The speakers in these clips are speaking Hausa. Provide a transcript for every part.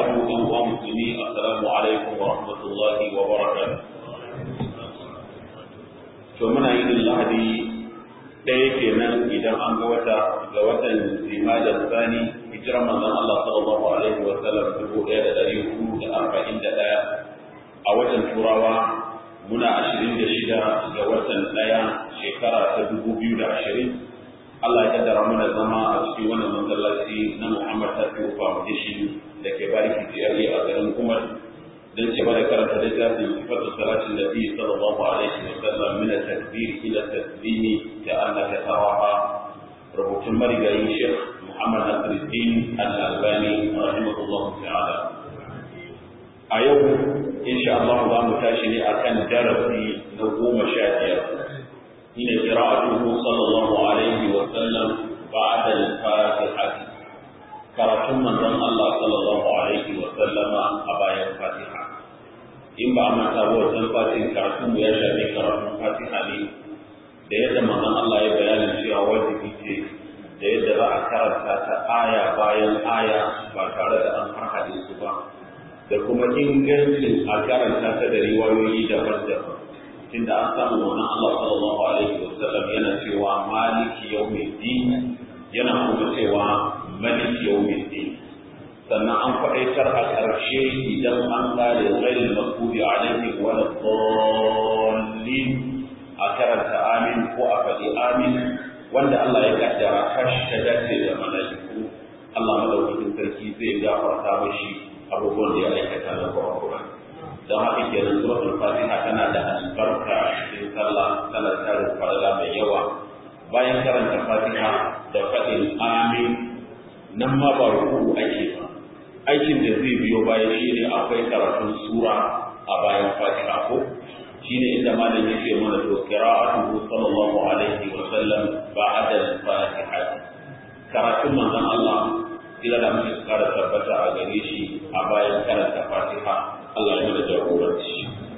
وبعد أيها المسلمين السلام عليكم ورحمة الله وبركاته فمن عيد اللهدي ɗaya kenan idan an ga wata ga watan zimadar sani hijirar manzon Allah sallallahu alaihi wa sallam dubu ɗaya da ɗari hudu da arba'in da ɗaya a watan turawa muna ashirin da shida ga watan ɗaya shekara ta dubu biyu da ashirin Allah ya kaddara mana zama a cikin wannan masallaci na Muhammad Tafiu Foundation da ke bariki jiyari a garin Umar don ci da karanta littafin sifatu salatin Nabi sallallahu alaihi wa sallam min at-takbir ila taslimi ka annaka taraha rubutun marigayi Sheikh Muhammad Nasiruddin Al-Albani rahimahullah ta'ala a yau insha Allah za mu tashi ne akan darasi na goma sha biyar حين قراءته صلى الله عليه وسلم بعد الفاتحة karatun manzon Allah sallallahu alaihi wa sallama a bayan Fatiha in ba a manta ba wajen fatin karatun mu ya shafi karatun Fatiha ne da yadda manzon Allah ya bayani cewa wajibi ce da yadda za a karanta ta aya bayan aya ba tare da an harhaɗe su ba da kuma ingancin a karanta ta da riwayoyi daban-daban tunda an samu wannan Allah sallallahu alaihi wa sallam yana cewa maliki yawmiddin yana kuma cewa maliki yawmiddin sannan an faɗaitar a ƙarshe idan an ƙare ghairil maghdubi alaihi wa dallin a karanta amin ko a faɗi amin wanda Allah ya kaddara kashi ta dace da malaiku Allah madaukakin sarki zai gafarta mashi abubuwan da ya aikata na Qur'ani don haka kenan suratul fatiha tana da albarka cikin sallah tana tarin farala mai yawa bayan karanta fatiha da faɗin amin nan ma ba ruku ake ba aikin da zai biyo bayan shi ne akwai karatun sura a bayan fatiha ko shi ne inda malam yake mana to qira'atuhu sallallahu alaihi wa sallam ba'da al-fatiha karatun manzon Allah kila da muke kara tabbata a gare shi a bayan karanta fatiha Allah ya mana jagoranci.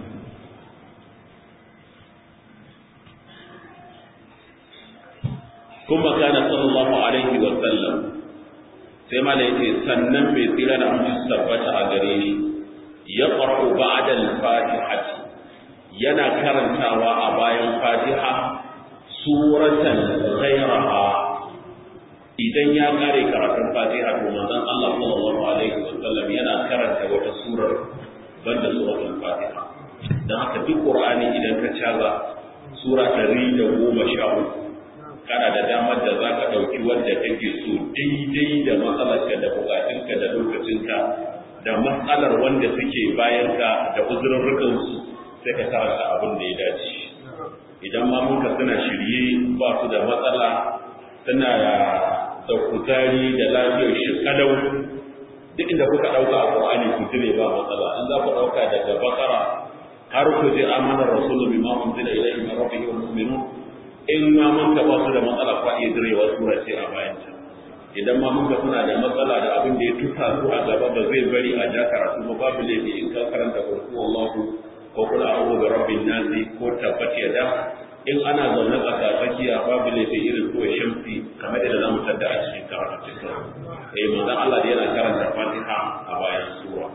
Kuma kana sallallahu alaihi wa sallam sai ma da yake sannan mai tsira da amince tabbata a gare shi ya qara'u ba'da al-fatiha yana karantawa a bayan fatiha suratan ghayraha idan ya kare karatun fatiha to manzon Allah sallallahu alaihi wa sallam yana karanta wata surar banda suratul fatiha dan haka duk qur'ani idan ka caza sura ɗari da goma sha uku kana da damar da za ka ɗauki wanda kake so daidai da matsalarka da bukatunka da lokacinka da matsalar wanda suke bayanka da uzurrukansu sai ka karanta abin da ya dace idan ma muka suna shirye ba su da matsala suna da kuzari da lafiyar shi kadau duk inda kuka ɗauka a Qur'ani ku dire ba matsala in za ku ɗauka daga Bakara har ku je amanar Rasulu bima unzila ilayhi min rabbihi wal mu'minun in ma mun ka ba su da matsala ku iya direwa sura ce a bayan ta idan ma mun ka suna da matsala da abin da ya tuka su a gaba ba zai bari a ja karatu ba babu laifi in ka karanta kurku wallahu ko kula a'udhu bi rabbin nas ko tabbat yada in ana zaune tsaka tsakiya babu laifi irin ko shamsi kamar da zamu tada a cikin karatu cikin eh manzon Allah da yana karanta Fatiha a bayan sura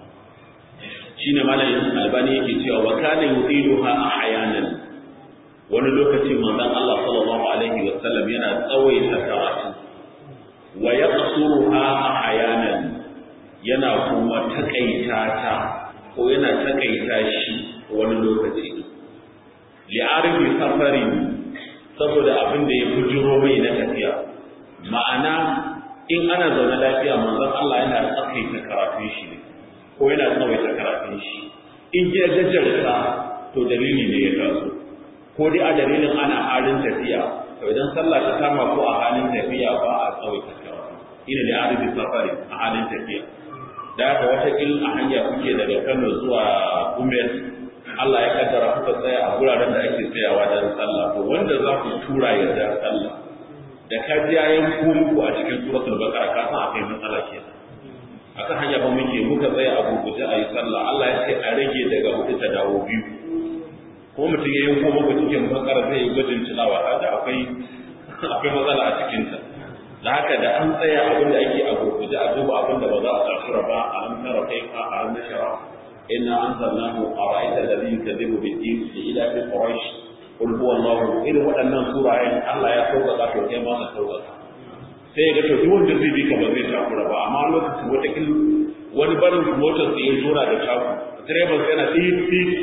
shine malamin Albani yake cewa wa kana yudiluha ahyanan wani lokaci manzon Allah sallallahu alaihi wa sallam yana tsawaita karatu wa yaqsuruha ahyanan yana kuma takaita ta ko yana takaita shi wani lokaci li'arifi safarin saboda abin da ya bujiro mai na tafiya ma'ana in ana zaune lafiya manzon Allah yana tsakaita karatun shi ne ko yana tsawaita karatun shi in ya gajarta to dalili ne ya taso ko dai a dalilin ana halin tafiya to idan sallah ta kama ko a halin tafiya ba a tsawaita karatu ina da arifi safari a halin tafiya da haka wata a hanya kuke daga Kano zuwa Umar Allah ya kaddara kuka tsaya a guraren da ake tsayawa don sallah to wanda za ku tura ya da sallah da ka ji yayin ku muku a cikin suratul baqara ka san akai matsala ke akan hanya ba muke muka tsaya a gurguje a yi sallah Allah ya ce a rage daga hudu ta dawo biyu ko mutum ya yanko muku cikin baqara zai yi gwajin tilawa kaga akwai akwai matsala a cikin ta da haka da an tsaya abin da ake a gurguje a duba abin da ba za a takura ba a an tara kai a an nashara inna anzalnahu ara'aita alladhi yukadibu bid-din li ila fi quraish qul huwa allah irin waɗannan surayen Allah ya sauƙaƙa to kai ma ka sauƙaƙa sai ya ga to duk wanda zai bi ka ba zai takura ba amma lokacin wata kin wani barin motar sai ya tura da taku direban sai yana tsit tsit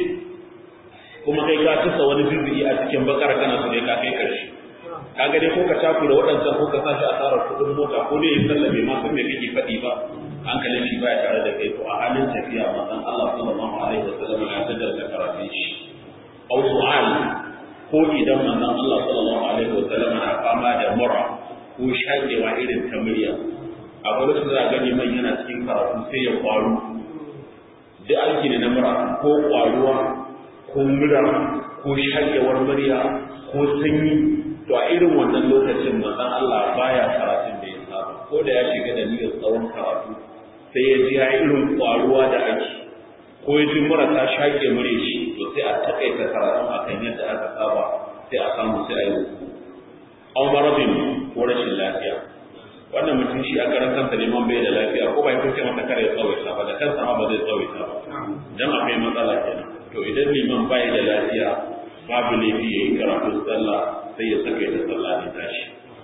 kuma kai ka tusa wani zizi a cikin bakar kana so ne ka kai karshe kaga dai ko ka takura waɗancan ko ka sashi asarar kuɗin mota ko dai ya sallame ma san me kake faɗi ba hankalin shi baya tare da kai to a halin tafiya manzon Allah sallallahu alaihi wasallam ya tada da karatun shi aw su'al ko idan manzon Allah sallallahu alaihi wasallam na fama da mura ko shakewa irin ta murya a gurin su za gani man yana cikin karatu sai ya kwaru duk aiki ne na mura ko kwaruwa ko mura ko shakewar murya ko sanyi to a irin wannan lokacin manzon Allah baya karatun da ya saba ko da ya shiga da niyyar tsawon karatu sai ya ji ya irin kwaruwa da ake ko ya ji mura ta shake mure shi to sai a takaita karatun akan yadda aka saba sai a samu sai a yi aw maradin ko rashin lafiya wannan mutum shi a karan kansa neman bai da lafiya ko bai kuce masa kare ya tsawaita ba da kansa ma ba zai tsawaita ba dan akwai matsala kenan to idan liman bai da lafiya babu laifi yayi karatu sallah sai ya saka ta sallah ne tashi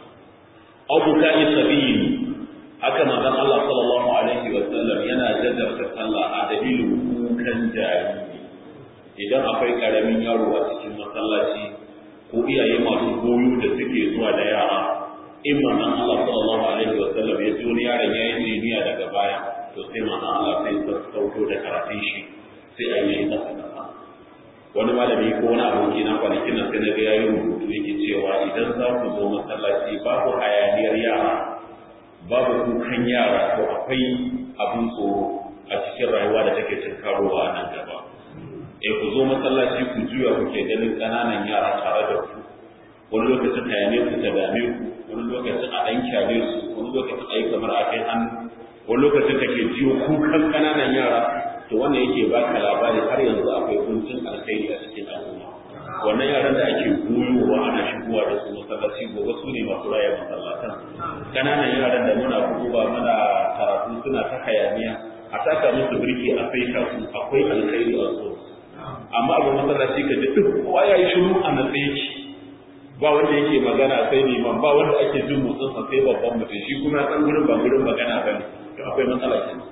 aw bukai sabiyin haka manzon Allah sallallahu alaihi wa sallam yana jaddarta sallah a dalilin kukan jariri idan akwai karamin yaro a cikin masallaci ko iyaye masu goyo da suke zuwa da yara in manzon Allah sallallahu alaihi wa sallam ya ji wani yaron ya yi jiniya daga baya to sai manzon Allah sai ya sauko da karatun shi sai a yi kasa kasa wani malami ko wani aboki na kwanakin nan sai na ga yayi rubutu yake cewa idan za ku zo masallaci babu hayaniyar yara babu kukan yara to akwai abin tsoro a cikin rayuwa da take tunkarowa a nan gaba eh ku zo masallaci ku juya kuke ganin ƙananan yara tare da ku wani lokacin hayaniyar su ta dame ku wani lokacin a ɗan kyale su wani lokacin a yi kamar a kai hannu wani lokacin kake jiyo kukan ƙananan yara to wannan yake baka labari har yanzu akwai kuncin alkhairi a cikin al'umma wannan yaran da ake goyowa ana shigowa da su masallaci gobe su ne masu raya masallatan ƙananan yaran da muna ba muna karatu suna ta hayaniya a taka musu birki a saita su akwai alkhairi a so amma abu masallaci ka ji duk kowa ya yi shiru a natsaye shi ba wanda yake magana sai liman ba wanda ake jin motsin sa sai babban mutum shi kuma san gurin ba gurin magana bane to akwai matsala kenan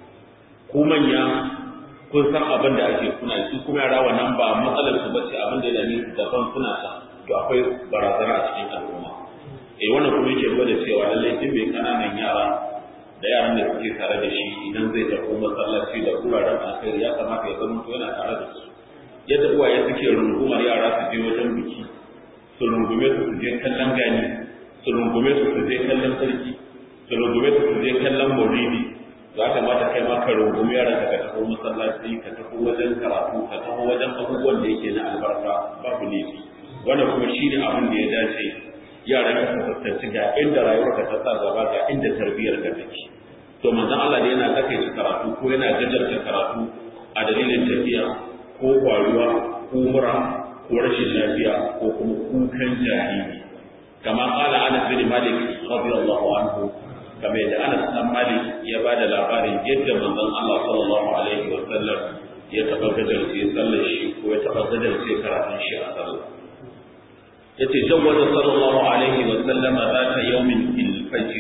ku manya kun san abin da ake kuna su kuma yara wannan ba matsalar su bace abin da yana daban suna ta to akwai barazana a cikin al'umma eh wannan kuma yake gwada cewa lallai din mai kananan yara da yaran da suke tare da shi idan zai tafi masallaci da wuraren alkhairi ya kamata ya zama yana tare da su yadda uwaye suke rungumar yara su je wajen biki su rungume su su je kallon gani su rungume su su je kallon sarki su rungume su su je kallon maulidi za ka mata kai ma ka rungumi yaran ka tafi masallaci ka tafi wajen karatu ka tafi wajen abubuwan da yake na albarka babu laifi wannan kuma shi ne abin da ya dace yaran ka fuskanci ga inda rayuwar ka ta sa gaba ga inda tarbiyyar ka take to manzon Allah da yana takaita karatu ko yana gajarta karatu a dalilin tafiya ko kwaruwa ko mura ko rashin lafiya ko kuma kukan jariri kama qala Anas bin Malik radiyallahu anhu kamar yadda Anas dan Malik ya ba da labarin yadda manzon Allah sallallahu alaihi wa sallam ya taba gajarce sallar shi ko ya taba gajarce karatun shi a sallah yace jawwaza sallallahu alaihi wa sallama zata yawmin fil fajr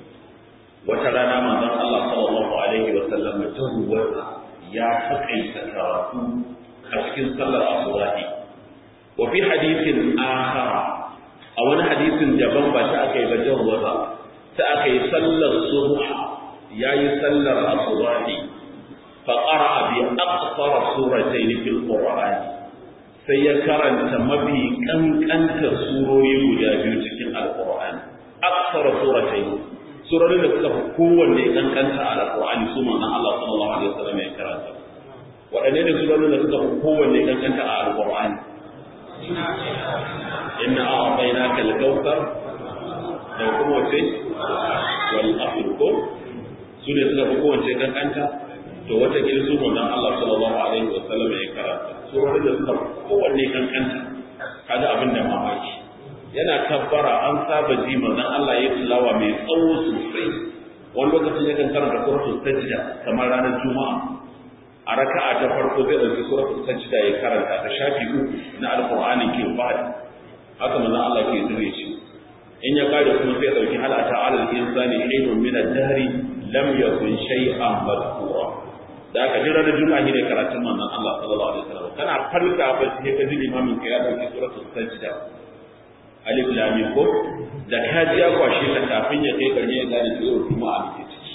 wata rana manzon Allah sallallahu alaihi wa sallam jawwaza ya takaita karatu a cikin sallar asubahi wa fi hadithin akhar a wani hadisin daban ba ta akai ba jawwaza ta akai sallar subh yayi sallar asubahi fa qara'a bi aqsar suratayn fil qur'ani sai ya karanta mafi kankantar surori guda biyu cikin alqur'ani aqsar suratayn surorin da suka fi kowanne kankanta a alqur'ani su manzon Allah sallallahu alaihi wasallam ya karanta waɗanne ne surorin da suka fi kowanne kankanta a alqur'ani inna a'tainaka al-kawthar da kuma wace wal asr ko su ne suka fi kowace kankanta to wata kila su manzon Allah sallallahu alaihi wasallam ya karanta surorin da suka fi kowanne kankanta kaga abin da mamaki yana kabbara an saba ji manzon Allah ya tilawa mai tsawo sosai wani lokacin yakan karanta suratul sajda kamar ranar juma'a a raka'a ta farko zai dauki suratul sajda ya karanta ta shafi uku na alqur'ani ke fadi haka manzon Allah ke zure shi in ya kare kuma sai dauki hal ata alal insani hinun min ad-dahri lam yakun shay'an madhkura da aka jira da juma'a ne karatun manzon Allah sallallahu alaihi wasallam kana farka ba sai ka ji limamin ka ya dauki suratul sajda alif lam mim ko da ka ji ya kwashe ta kafin ya kai karshe ya gane cewa juma'a ne ciki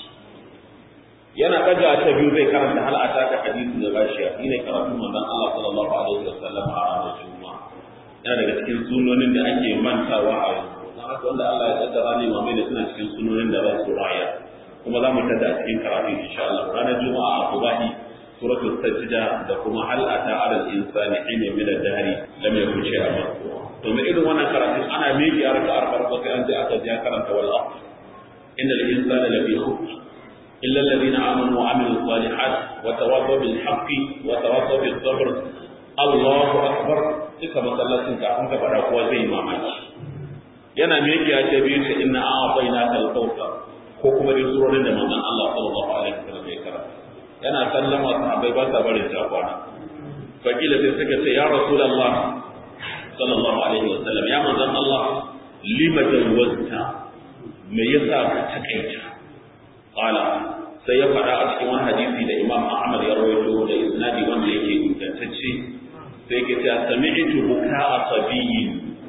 yana daga ta biyu zai karanta hal ata ka hadisi da bashiya shine karatun manzon Allah sallallahu alaihi wasallam a ranar juma'a yana daga cikin sunonin da ake mantawa a yanzu dan haka wanda Allah ya kaddara ne mamai da suna cikin sunonin da ba su raya kuma za mu tada a cikin karatu insha Allah ranar juma'a a subahi suratul sajda da kuma hal ata ala al-insani hina min ad-dahri lam yakun shay'an mazkura to me irin wannan karatu ana miki a raka'ar farko sai an je aka je karanta wal asr innal insana lafi khusr illa alladhina amanu wa amilus salihat wa tawassaw bil haqqi wa tawassaw bis sabr Allahu akbar duka masallacin kafin ka fada kowa zai mamaki yana miki a ce biyu ta inna a'tainaka al-kawthar ko kuma dai surorin da manzon Allah sallallahu alaihi wasallam ya karanta yana sallama sahabbai ba sa barin ta kwana fakila sai suka ce ya rasulullah sallallahu alaihi wasallam ya manzon Allah lima jawazta me yasa ka takaita qala sai ya fada a cikin wani hadisi da Imam Ahmad ya rawaito da isnadi wanda yake ingantacce sai yake cewa sami'tu buka'a sabiyyin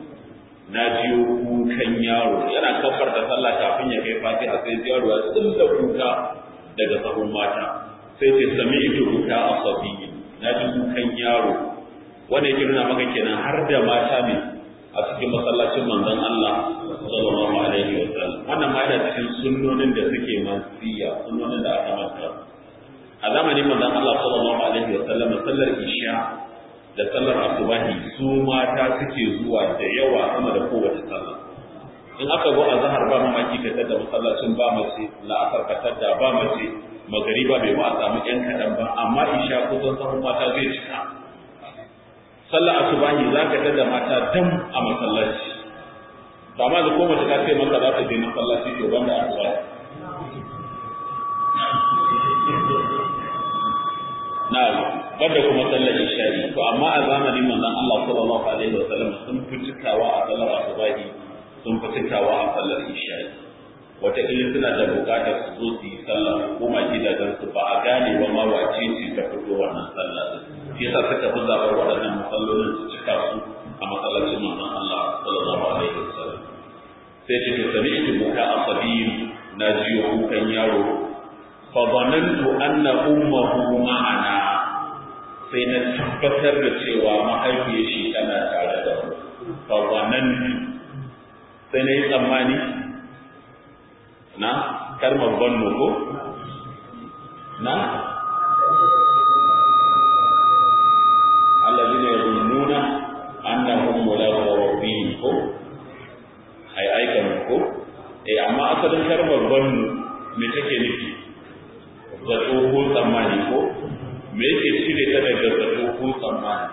na jiyo kukan yaro yana kafar da sallah kafin ya kai fatiha sai yaro ya tsilla kuka daga sahun mata sai ce sami ito kuka a sabiyi na ji kukan yaro wanda yake nuna maka kenan har da mata ne a cikin masallacin manzon Allah sallallahu alaihi wa sallam wannan ma yana cikin sunnonin da suke mansiya sunnonin da aka manta a zamanin manzon Allah sallallahu alaihi wa sallam sallar isha da sallar asubahi su mata suke zuwa da yawa sama da kowace sallah in aka zo a zahar ba mamaki ka tada masallacin ba mace la'asar ka tada ba mace magariba bai ba a samu yan kaɗan ba amma isha kusan sahun mata zai cika sallar asubahi za ka tada mata dam a masallaci ba ma da ko mace ta ce maka za ta je masallaci to banda asubahi na banda kuma sallar isha'i to amma a zamanin manzon Allah sallallahu alaihi wasallam sun fi cikawa a sallar asubahi sun fi cikawa a sallar isha'i wataƙila suna da buƙatar su zo su yi sallah koma gidajen su ba a gane ba ma wace ce ta fito wannan sallah shi yasa suka fi zaɓar waɗannan masallolin su cika su a masallacin manzon Allah sallallahu alaihi wasallam sai ce to sami'tu buka asabiyin na jiyo kukan yaro fa zanantu anna ummuhu ma'ana sai na tabbatar da cewa mahaifiyar shi tana tare da mu fa zanantu sai na yi tsammani na kalmar bannu ko na alladhina yazunnuna annahum mulaqu rabbihim ko ai aikan ko eh amma asalin kalmar bannu me take nufi zato ko tsammani ko me yake cire ta daga zato ko tsammani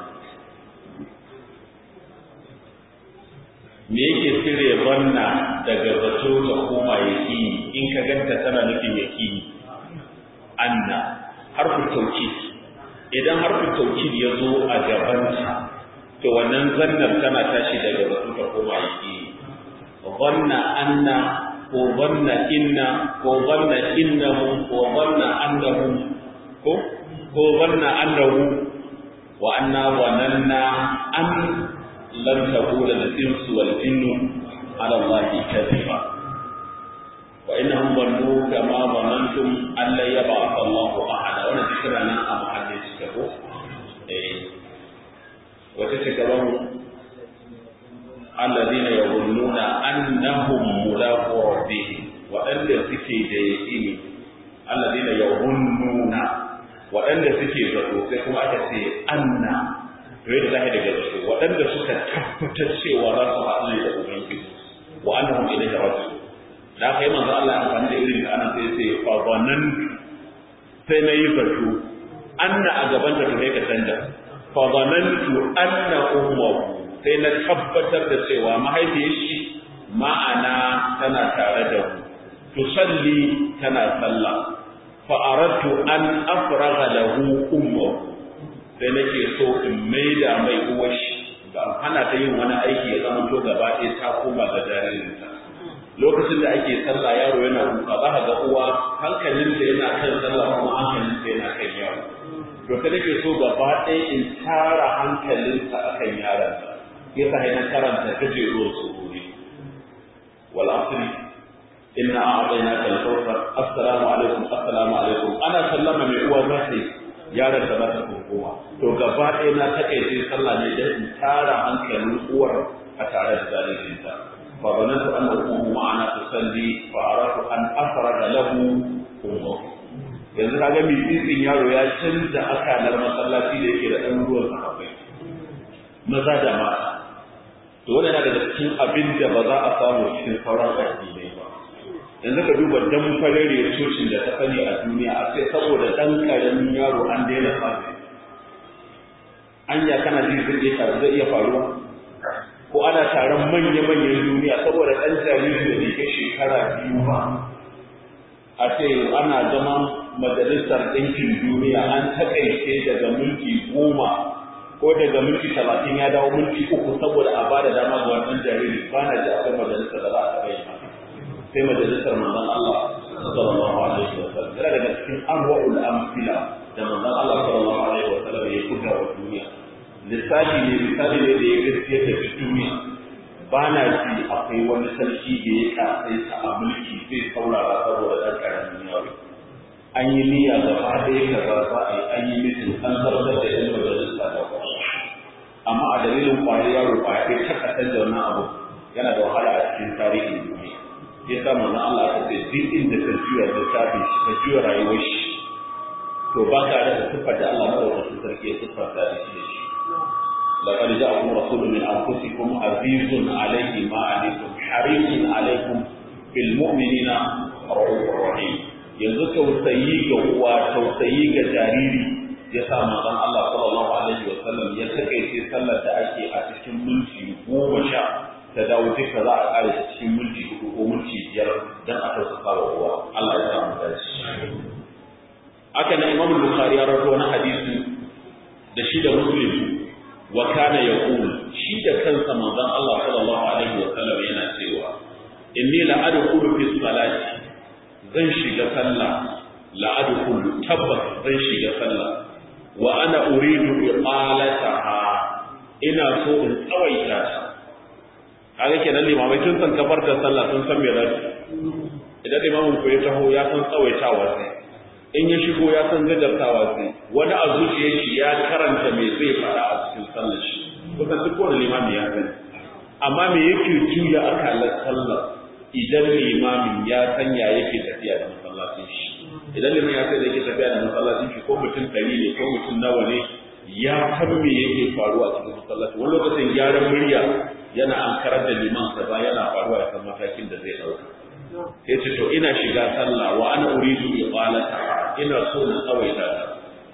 me yake cire banna daga zato ta koma yaqini in ka ganta tana nufin yaqini anna harfin tawkid idan harfin tawkid ya zo a gabanta to wannan zannar tana tashi daga zato ta koma yaqini dhanna anna ko dhanna inna ko dhanna innahu ko dhanna annahu ko ko dhanna annahu wa anna dhananna an lan taqula al-insu wal jinnu ala allahi kadhiba wa innahum dhannu kama dhanantum an la yab'ath Allahu ahada wannan zikra nan a mahallin shi ko eh wata ce gaban alladhina yadhunnuna annahum mulaqu rabbihim waɗanda suke da yaqini alladhina yadhunnuna waɗanda suke zato sai kuma aka ce anna to yadda zai daga zato waɗanda suka tabbatar cewa za su haɗu ne da ubangiji wa annahum ilayhi raji'un da aka yi manzo Allah amfani da irin anan sai sai fa zanan sai na yi zato anna a gaban ta kai ka canja fa zanantu anna ummuhu sai na tabbatar da cewa mahaifiyar shi ma'ana tana tare da mu tusalli tana sallah fa aradtu an afraga lahu ummuhu sai nake so in maida mai uwar shi ba hana ta yin wani aiki ya zama to gaba ɗaya ta koma ga jaririnta lokacin da ake sallah yaro yana kuka za ka ga uwa hankalinta yana kan sallah kuma hankalinta yana kan yaro to ta nake so gaba ɗaya in tara hankalinta akan yaronta ya sa na karanta gajeruwar sururi wal asri inna a'tainaka al-kawthar assalamu alaikum assalamu alaikum ana sallama mai uwa za ta yi yaron da za ta kowa to gaba ɗaya na takaice sallah ne dan in tara hankalin uwar a tare da jaririnta fa banantu an ummu ma'ana tusalli fa aratu an afraga lahu ummu yanzu kaga mai tsitsin yaro ya canza akalar masallaci da yake da ɗan ruwan sahabbai maza da mata to wannan yana daga cikin abin da ba za a samu cikin sauran addinai ba yanzu ka duba dan farare cocin da ta sani a duniya a sai saboda dan karamin yaro an daina fadi anya kana ji zai iya zai iya faruwa ko ana taron manya-manyan duniya saboda dan jariri da ke shekara biyu ba a ce ana zama majalisar ɗinkin duniya an takaice daga minti goma ko daga minti talatin ya dawo minti uku saboda a ba da dama ga wannan jariri ba na ji akwai majalisar da za a taɓa yi sai majalisar manzon Allah sallallahu alaihi wa sallam yana daga cikin arwa'ul amfila da manzon Allah sallallahu alaihi wa sallam ya buga wa duniya lissafi ne misali ne da ya gaskiya da duniya ba na ji akwai wani sarki da ya kasai ta a mulki zai saurara saboda ɗan ƙaramin yaro an yi niyya gaba ɗaya kaza za a yi an yi mitin an zartar da yan majalisa da amma a dalilin kwayar yaro kwaya ɗaya ta kasar da wannan abu yana da wahala a cikin tarihin duniya ya sa manzo Allah ta ce duk inda ka juya littafin shi ka juya rayuwar shi to ba ka da siffar da Allah madaukakin sarki ya siffar da shi da shi لقد جاءكم رسول من انفسكم عزيز عليه ما عنتم حريص عليكم بالمؤمنين رؤوف رحيم yanzu tausayi ga uwa tausayi ga jariri ya sa manzon Allah sallallahu alaihi wa sallam ya takaice sallar da ake a cikin minti goma sha ta dawo duka za a kare ta cikin minti hudu ko minti biyar dan a tausasa wa uwa Allah ya samu dace haka nan Imam Bukhari ya rawaito wani hadisi da shi da Muslim wa kana yaqul shi da kansa manzon Allah sallallahu alaihi wa sallam yana cewa inni la adkhulu fi salati zan shiga sallah la adkhulu tabbas zan shiga sallah wa ana uridu iqalataha ina so in tsawaita ta kaga kenan limamai tun san kafar da sallah sun san me za su idan limamin ku ya taho ya san tsawaitawa sai in ya shigo ya san gajartawa sai wani a zuciyar shi ya karanta me zai fara a cikin sallar shi kusan duk kowane limami ya sani amma me yake juya akalar sallar idan limamin ya sanya yake tafiya da masallacin shi idan limamin ya sanya yake tafiya da masallacin shi ko mutum ɗari ne ko mutum nawa ne ya san me yake faruwa a cikin masallaci wani lokacin gyaran murya yana an karar da liman kaza yana faruwa ya san matakin da zai ɗauka sai ce to ina shiga sallah wa ana uridu iqalata ina so na tsawaita ta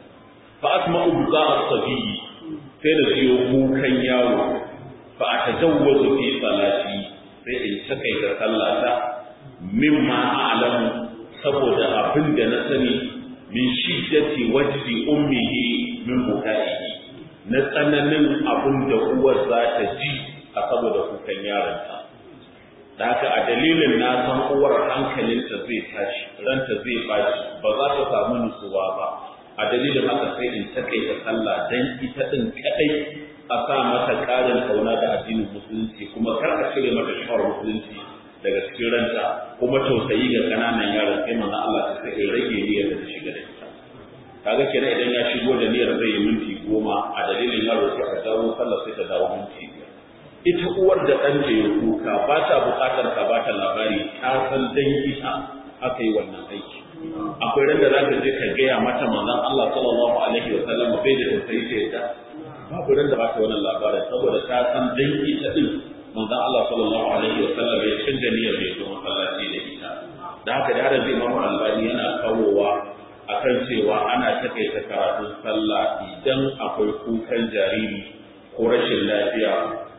fa asma'u buka as-sabiy sai da siyo kukan yawo fa atajawwazu fi salati sai in takaita sallata mimma a'lamu saboda abin da na sani min shiddati wajdi ummihi min bukaihi na tsananin abin da uwar za ta ji a saboda kukan yaronta da haka a dalilin na san uwar hankalinta zai tashi ranta zai bashi ba za ta samu nutsuwa ba a dalilin haka sai in takaita sallah dan ita din kadai a sa mata karin kauna da addinin musulunci kuma kar a cire mata shawar musulunci daga cikin ranta kuma tausayi ga kananan yaran sai manzo Allah ta sai rage niyyar da ta shiga da ita kaga kenan idan ya shigo da niyyar zai yi minti goma a dalilin yaro sai a dawo sallah sai ta dawo minti biyar ita uwar da ɗanta ya kuka ba ta buƙatar ka ba ta labari ta san dan ita aka yi wannan aiki akwai ran da za ka je ka gaya mata manzon Allah sallallahu alaihi wa sallam bai da tausayi ta yadda babu ran da ba ta wannan labarin saboda ta san dan ita din manzon Allah sallallahu alaihi wa sallam ya canza niyyar da ya zo masallaci da ita da haka da har Imam Albani yana kawowa akan cewa ana takaita karatun sallah idan akwai kukan jariri ko rashin lafiya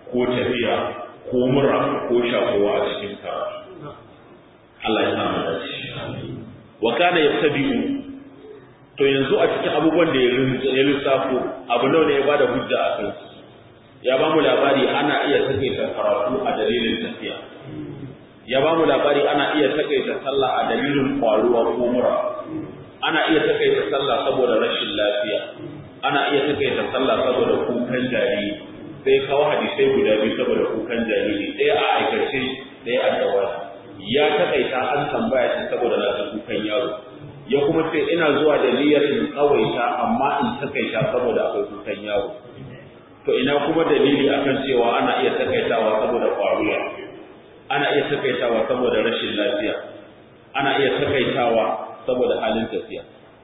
ko tafiya ko mura ko shakowa a cikin karatu Allah ya samu dace wa kana yattabi'u to yanzu a cikin abubuwan da ya lissafo abu nawa ne ya bada hujja a kan ya ba mu labari ana iya takaita karatu a dalilin tafiya ya ba mu labari ana iya takaita sallah a dalilin kwaruwa ko mura ana iya takaita sallah saboda rashin lafiya ana iya takaita sallah saboda kukan jariri sai kawo hadisai guda biyu saboda kukan jariri ɗaya a aikace ɗaya a jawabi ya takaita an tambaya shi saboda na ta kukan yaro ya kuma ce ina zuwa da niyyar in tsawaita amma in takaita saboda akwai kukan yaro to ina kuma dalili akan cewa ana iya takaitawa saboda kwaruwa ana iya takaitawa saboda rashin lafiya ana iya takaitawa saboda halin tafiya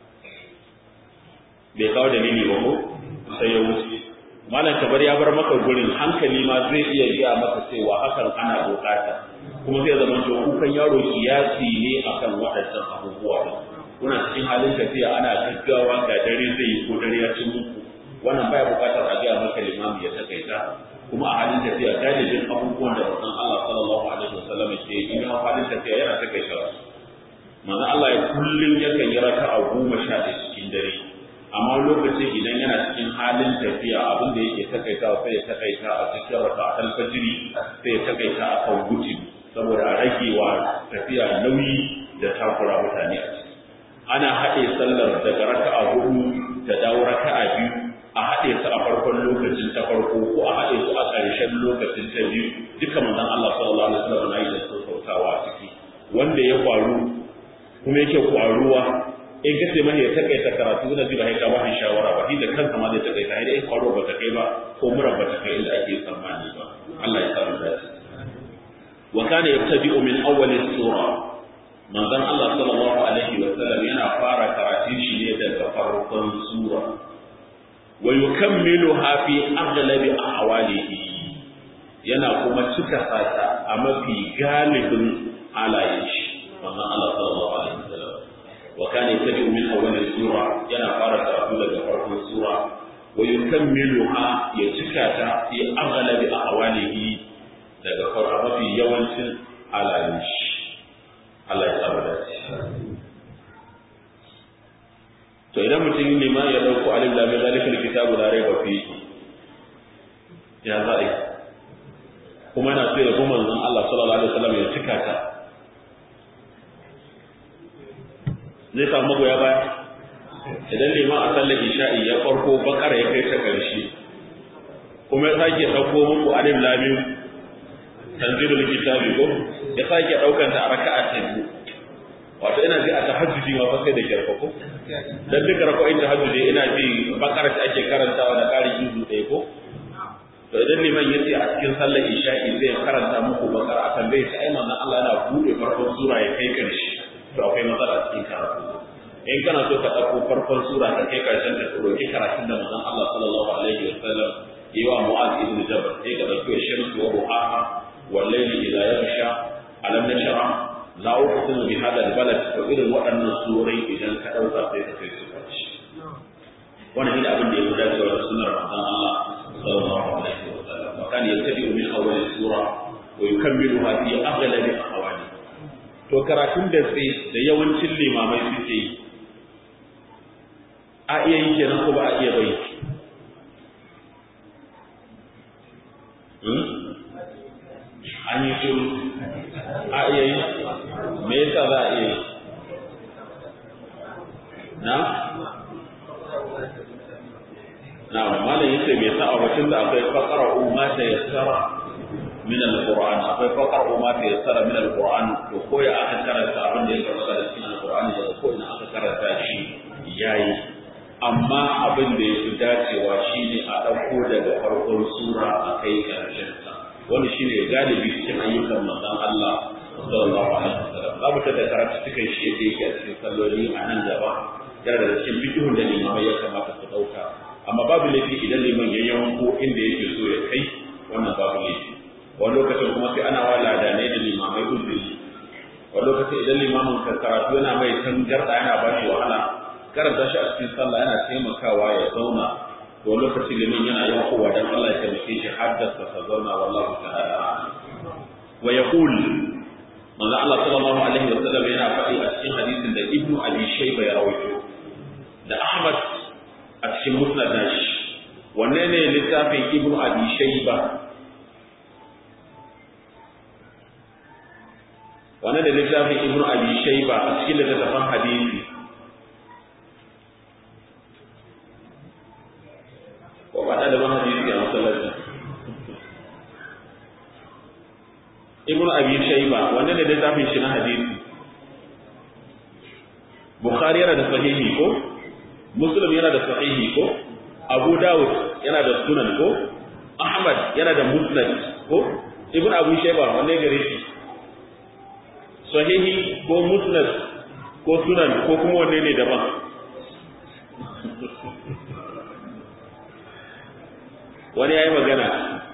bai kawo dalili ba ko sai ya wuce malam kabar ya bar maka gurin hankali ma zai iya gaya maka cewa hakan ana bukata kuma zai zama to kukan yaro kiyasi ne akan waɗannan abubuwa kuna cikin halin tafiya ana gaggawa ga dare zai yi ko dare ya ci muku wannan baya bukatar a gaya maka limami ya takaita kuma a halin tafiya galibin abubuwan da manzon Allah sallallahu alaihi wasallam ke yi in halin tafiya yana takaita manzon Allah ya kullun yakan yi raka'a goma sha ɗaya cikin dare amma lokacin idan yana cikin halin tafiya abin da yake takaita sai ya takaita a cikin raka'atul fajri sai ya takaita a kan guti saboda a rage wa tafiya nauyi da takura mutane a ciki ana haɗe sallar daga raka'a hudu da dawo raka'a biyu a haɗe su a farkon lokacin ta farko ko a haɗe su a ƙarshen lokacin ta biyu duka manzon Allah sallallahu alaihi wasallam na yi da sautawa a ciki wanda ya faru kuma yake kwaruwa in kace mai ya takaita karatu da ji ba kai ka ba shawara ba shi da kansa ma zai takaita sai dai kwaro ba ta kai ba ko mura ba ta kai inda ake tsammani ba Allah ya samu dace wa kana yabtadi'u min awwal sura manzon Allah sallallahu alaihi wasallam yana fara karatun shi ne daga farkon sura wa yukammiluha fi aghlabi ahwalihi yana kuma cika sata a mafi galibin halayen shi wannan Allah sallallahu alaihi wasallam wa kana yattabi'u min awwal sura yana fara karatu daga farkon sura wa yukammiluha ya cika ta fi aghlabi ahwalihi daga farkon mafi yawancin halayen shi Allah ya saba da to idan mutum ne ma ya dauko alif lam mim zalika alkitabu la rayba fi ya za'i kuma yana so ya bi manzon Allah sallallahu alaihi wasallam ya cika ta zai samu magoya baya idan liman a sallar isha'i ya farko bakara ya kai ta karshe kuma ya sake dauko muku alif lam mim tanzilul kitabi ko ya sake daukan ta a raka'a ta biyu wato ina ji a tahajjudi ma fa sai da kyarfa ko dan duka raka'o'in tahajjudi ina ji bakara ta ake karantawa da ƙari juzu ɗaya ko to idan liman yace a cikin sallar isha'i zai karanta muku bakara a tambaye shi ai manzon Allah yana bude farkon sura ya kai karshe to akwai matsala cikin karatu in kana so ka ɗauko farkon sura ka kai karshen ta roki karatun da manzon Allah sallallahu alaihi wa sallam yi wa Mu'adh ibn Jabal sai ka ɗauki shamsu wa duhaha wal layli idha yaghsha alam nashra la uqsimu bi hadha albalad to irin waɗannan surai idan ka dauka sai ka kai su karshe wannan ne abin da ya gudanar da sunnar manzon Allah sallallahu alaihi wa sallam wa kan yattabi'u min awwal sura wa yukammiluha fi aghlabi ahwali to karatun da sai da yawancin limamai suke yi a iya yi kenan ko ba a iya bai an yi shiru a iya yi me yasa za a iya yi na na malam yace me yasa a batun da akwai faqara umma ta yassara min alquran akwai faqara umma ta yassara min alquran to ko ya aka karanta abin da ya karanta da cikin alquran da ko ina aka karanta shi yayi amma abin da ya fi dacewa shine a ɗauko daga farkon sura a kai ƙarshen sa wani shi ne galibi cikin ayyukan manzon Allah sallallahu alaihi wasallam za mu tada karatu cikin shi yadda yake a cikin salloli a nan gaba yana da cikin bidihun da limamai ya kamata su ɗauka amma babu laifi idan liman ya yanko inda yake so ya kai wannan babu laifi wani lokacin kuma sai ana wa ladanai da limamai uzuri wani lokacin idan limamin ka karatu yana mai tangarɗa yana ba shi wahala karanta shi a cikin sallah yana taimakawa ya zauna to lokacin liman yana yin kowa dan Allah ya taimake shi haddasa ta zauna wallahu ta'ala wa yaqul manzo Allah sallallahu alaihi wa sallam yana faɗi a cikin hadisin da Ibn Abi Shayba ya rawaito da Ahmad a cikin musnad nashi wanne ne littafin Ibn Abi Shayba wanne ne littafin Ibn Abi Shayba a cikin littafin hadisi ko ba da ban hadisi a masallaci ibnu abi shayba wanda ne littafin shi na hadisi bukhari yana da sahihi ko muslim yana da sahihi ko abu dawud yana da sunan ko ahmad yana da musnad ko ibnu abi shayba wanda gare shi sahihi ko musnad ko sunan ko kuma wanne ne daban wani ya yi magana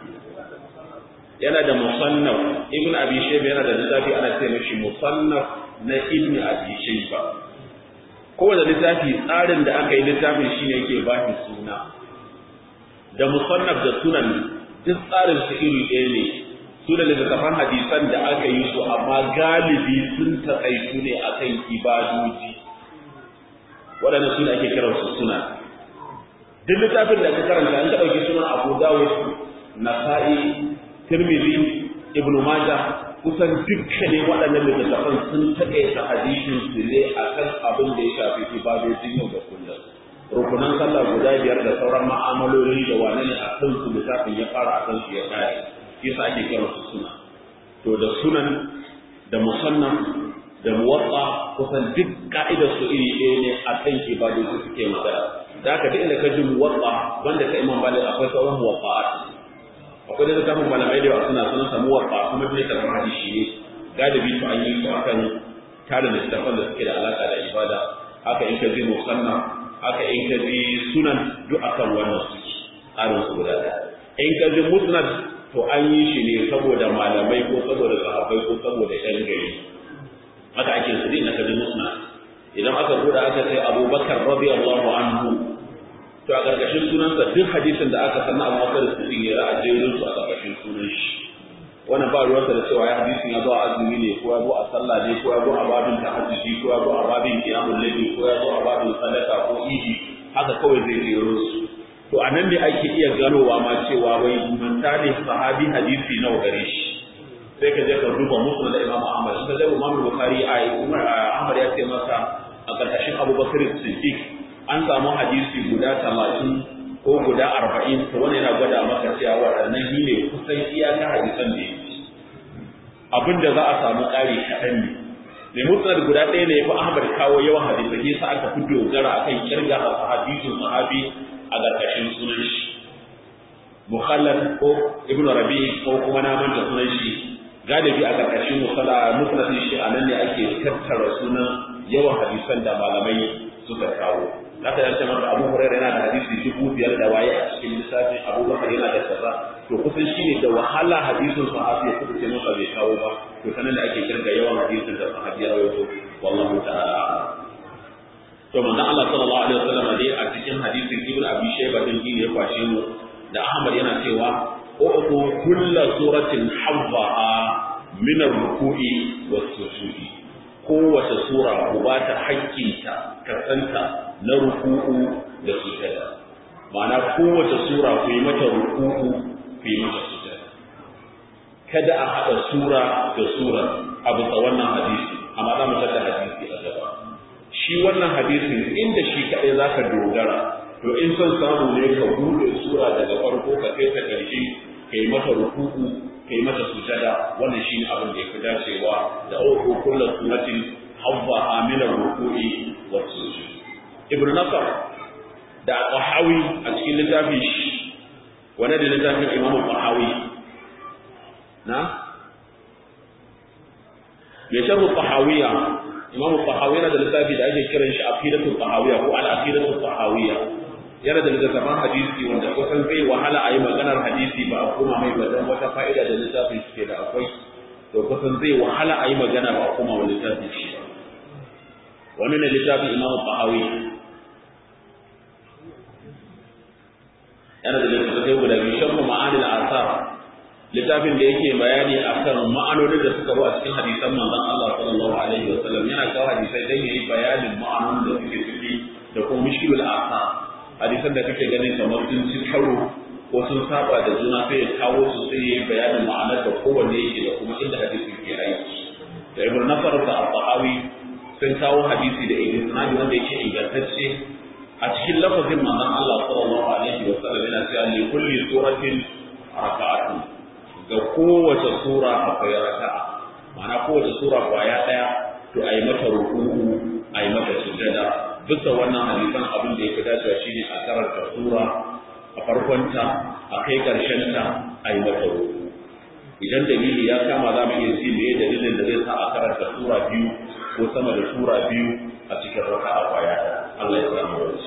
yana da musannaf ibn abi shayba yana da littafi ana ce mishi musannaf na ibn abi shayba kowane littafi tsarin da aka yi littafin shine yake ba shi suna da musannaf da sunan duk tsarin su iri ɗaya ne su da littattafan hadisan da aka yi su amma galibi sun taƙaitu ne akan ibadoji waɗanda su ake kiransu suna duk littafin da ka karanta an ka ɗauki sunan abu dawud nasa'i tirmidhi ibnu majah kusan dukkanin waɗannan littattafan sun taƙaita hadisin su ne akan abin da ya shafi ibadojin yau da kullum rukunan sallah guda biyar da sauran ma'amaloli da wane ne a kan su littafin ya fara a kan su ya kare yasa ake kira su suna to da sunan da musannaf da muwatta kusan duk ka'idar su iri ɗaya ne a kan ibadoji suke magana da haka duk inda ka ji muwatta banda ka imam balik akwai sauran muwatta'at akwai da littafin malamai da yawa suna sunan samu muwatta kuma duk da kamar hadisi ne galibi to an yi su akan tare da littafan da suke da alaka da ibada haka in ka ji musannaf haka in ka ji sunan duk akan wannan su tsarin su guda ɗaya in ka ji musnad to an yi shi ne saboda malamai ko saboda sahabbai ko saboda yan gari haka ake su din ka ji musnad idan aka buɗe aka sai abubakar radiyallahu anhu to a ƙarƙashin sunansa duk hadisin da aka sanna abu bakar su din ya ra'a jerin su a ƙarƙashin sunan shi wannan ba ruwansa da cewa ya hadisin ya zo a azumi ne ko ya zo a sallah ne ko ya zo a babin tahajjudi ko ya zo a babin qiyamul layli ko ya zo a babin sadaka ko idi haka kawai zai jero su to a nan ne ake iya ganowa ma cewa wai mantali sahabi hadisi nawa gare shi sai ka je ka duba musu da Imam Ahmad in ka je Imam Bukhari ai Umar Ahmad ya ce masa a karkashin Abu Bakar Siddiq an samu hadisi guda 30 ko guda 40 to wannan yana gwada maka cewa waɗannan shi ne kusan iyaka hadisan da yake abinda za a samu ƙari kaɗan ne mai mutsar guda ɗaya ne ya fi Ahmad kawo yawan hadisai yasa aka fi dogara akan kirga hadisin sahabi a ƙarƙashin sunan shi mukhallad ko ibn rabi ko kuma na manta sunan shi galibi a ƙarƙashin musalla musnadin shi a nan ne ake tattara sunan yawan hadisan da malamai suka kawo zaka yace maka Abu Hurairah yana da hadisi dubu biyar da waye a cikin lissafin Abu Bakar yana da kaza to kusan shine da wahala hadisin sahabi ya kuka ce maka bai kawo ba to sanan da ake kirga yawan hadisin da sahabi ya rawaito wallahu ta'ala to manzon Allah sallallahu alaihi wasallam dai a cikin hadisin Ibn Abi Shayba din ya kwashe mu da Ahmad yana cewa u'tu kullu suratin habbaha min ar-ruku'i was-sujudi kowace sura ku ba ta hakkinta kasanta na ruku'u da sujada ma'ana kowace sura ku yi mata ruku'u ku yi mata sujada kada a haɗa sura da sura a bisa wannan hadisi amma za mu tada hadisi a gaba shi wannan hadisin inda shi kaɗai za ka dogara to in son samu ne ka buɗe sura daga farko ka kai ta ƙarshe ka yi mata ruku'u ka yi mata sujada wannan shi ne abin da ya fi dacewa da uku kullu suratin habba amina ruku'i wa sujud ibn nasar da qahawi a cikin littafin shi wanda da littafin imamu qahawi na mai sharhu qahawiya imamu qahawi yana da littafi da ake kiran shi aqidatul qahawiya ko al aqidatul qahawiya yana da littattafan hadisi wanda kusan zai wahala a yi maganar hadisi ba a koma mai ba don wata fa'ida da littafin shi ke da akwai to kusan zai wahala a yi magana ba a koma wa littafin shi ba wani ne littafin imamu qahawi yana da littattafai guda biyu sharhu ma'anil asar littafin da yake bayani akan ma'anonin da suka zo a cikin hadisan manzon Allah sallallahu alaihi wa sallam yana kawo hadisai dan yayi bayanin ma'anonin da suke ciki da kuma mishkilul asar hadisan da kake ganin kamar sun ci karo ko sun saba da juna sai ya kawo su sai yayi bayanin ma'anar da kowanne yake da kuma inda hadisin ke aiki da ibn nasar da al-tahawi sun kawo hadisi da isnadi wanda yake ingantacce a cikin lafazin manzon Allah sallallahu alaihi wa sallam yana cewa li kulli suratin raka'atun ga kowace sura akwai raka'a ma'ana kowace sura kwaya daya to ayi mata ruku'u ayi mata sujada duka wannan hadisan abin da yake dacewa shine a karanta sura a farkonta a kai ta a yi mata ruku idan dalili ya kama za mu iya ji me dalilin da zai sa a karanta sura biyu ko sama da sura biyu a cikin raka a kwaya Allah ya samu wani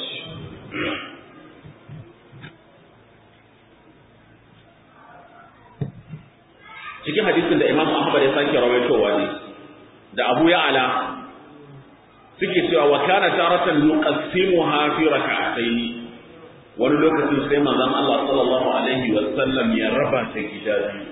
cikin hadisin da Imam Ahmad ya sake rawaitowa ne da Abu Ya'la suke cewa wa kana taratan yuqassimuha fi rak'atayn wani lokacin sai manzon Allah sallallahu alaihi wa sallam ya raba ta gida biyu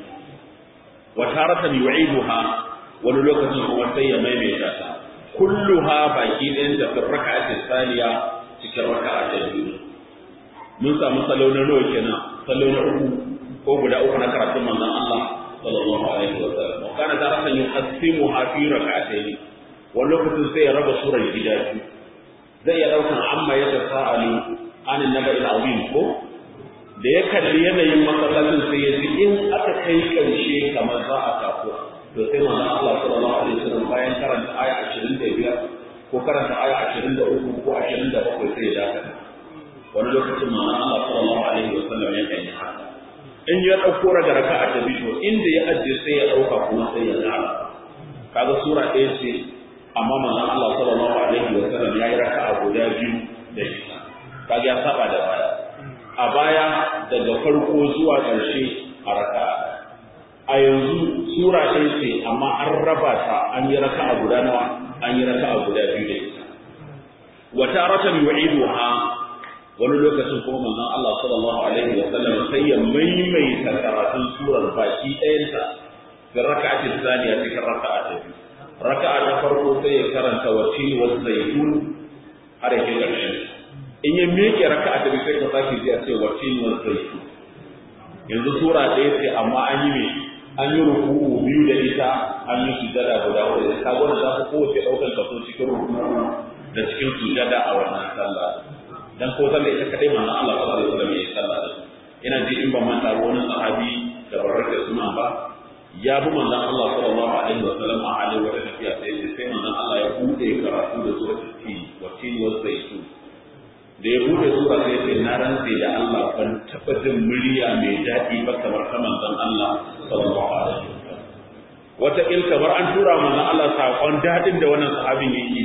wa taratan yu'iduha wani lokacin kuma sai ya maimaita ta kulluha baki ɗayan da raka'atin saniya cikin raka'a ta biyu mun samu salo na nawa kenan salo na uku ko guda uku na karatun manzon Allah sallallahu alaihi wa sallam wa kana taratan yuqassimuha fi raka'atayn wani lokacin sai ya raba surar gida biyu zai iya ɗaukan amma ya tasa'alu anin naba azim ko da ya kalli yanayin masallacin sai ya ji in aka kai karshe kamar za a tafi to sai manzon Allah sallallahu alaihi wasallam bayan karanta aya 25 ko karanta aya 23 ko 27 sai ya dakata wani lokacin manzon Allah sallallahu alaihi wasallam ya kan yi haka in ya dauko daga raka'a ta biyu inda ya ajiye sai ya dauka kuma sai ya zara kaga sura ɗaya ce amma manzon Allah sallallahu alaihi wasallam ya yi raka'a guda biyu da ita kaga ya saba da baya a baya daga farko zuwa ƙarshe a raka'a a yanzu sura ɗaya ce amma an raba ta an yi raka'a guda nawa an yi raka'a guda biyu da ita wa taratan yu'iduha wani lokacin kuma manzon Allah sallallahu alaihi wa sallam sai ya maimaita karatun surar baki ɗayanta ga raka'ati thaniya cikin raka'a ta biyu raka'a ta farko sai ya karanta wa tini wa zaitun har yake ƙarshen in ya miƙe raka'a ta biyu sai ka sake ji a ce wa tini wa zaitun yanzu sura ɗaya ce amma an yi mai an yi ruku'u biyu da ita an yi sujada guda huɗu ka gwada za ku kowace ɗaukar kaso cikin ruku'u da cikin sujada a wannan sallah dan ko sallah ita kadai manzon Allah sallallahu alaihi wasallam ya sallah da ina ji in ban manta ba wani sahabi da barraka suna ba ya bi manzon Allah sallallahu alaihi wasallam a halin wata tafiya sai ya sai manzon Allah ya bude karatu da suratul tin wa tin wa zaitun da ya bude sura sai ce na rantse da Allah ban taba jin murya mai daɗi ba kamar ta manzon Allah sallallahu alaihi wasallam wata il kamar an tura manzon Allah sakon daɗin da wannan sahabin yake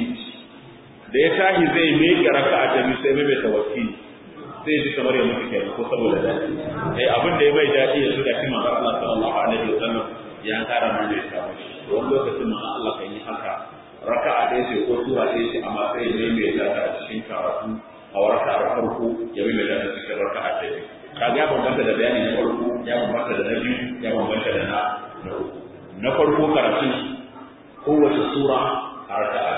da ya tashi zai miƙe raka'a ta biyu sai mai tawakkili sai ji kamar ya mutu kenan ko saboda daɗi eh abin da ya mai daɗi ya zuga shi manzon Allah sallallahu alaihi wasallam ya kara mana ya samu shi wani lokacin manzon Allah kan yi haka raka'a ɗaya ce ko sura ɗaya ce amma sai ya mai ta a cikin karatu a raka'ar farko ya mai ta a cikin raka'a ta biyu kaga ya bambanta da bayani na farko ya bambanta da na biyu ya bambanta da na na uku na farko karatun kowace sura a raka'a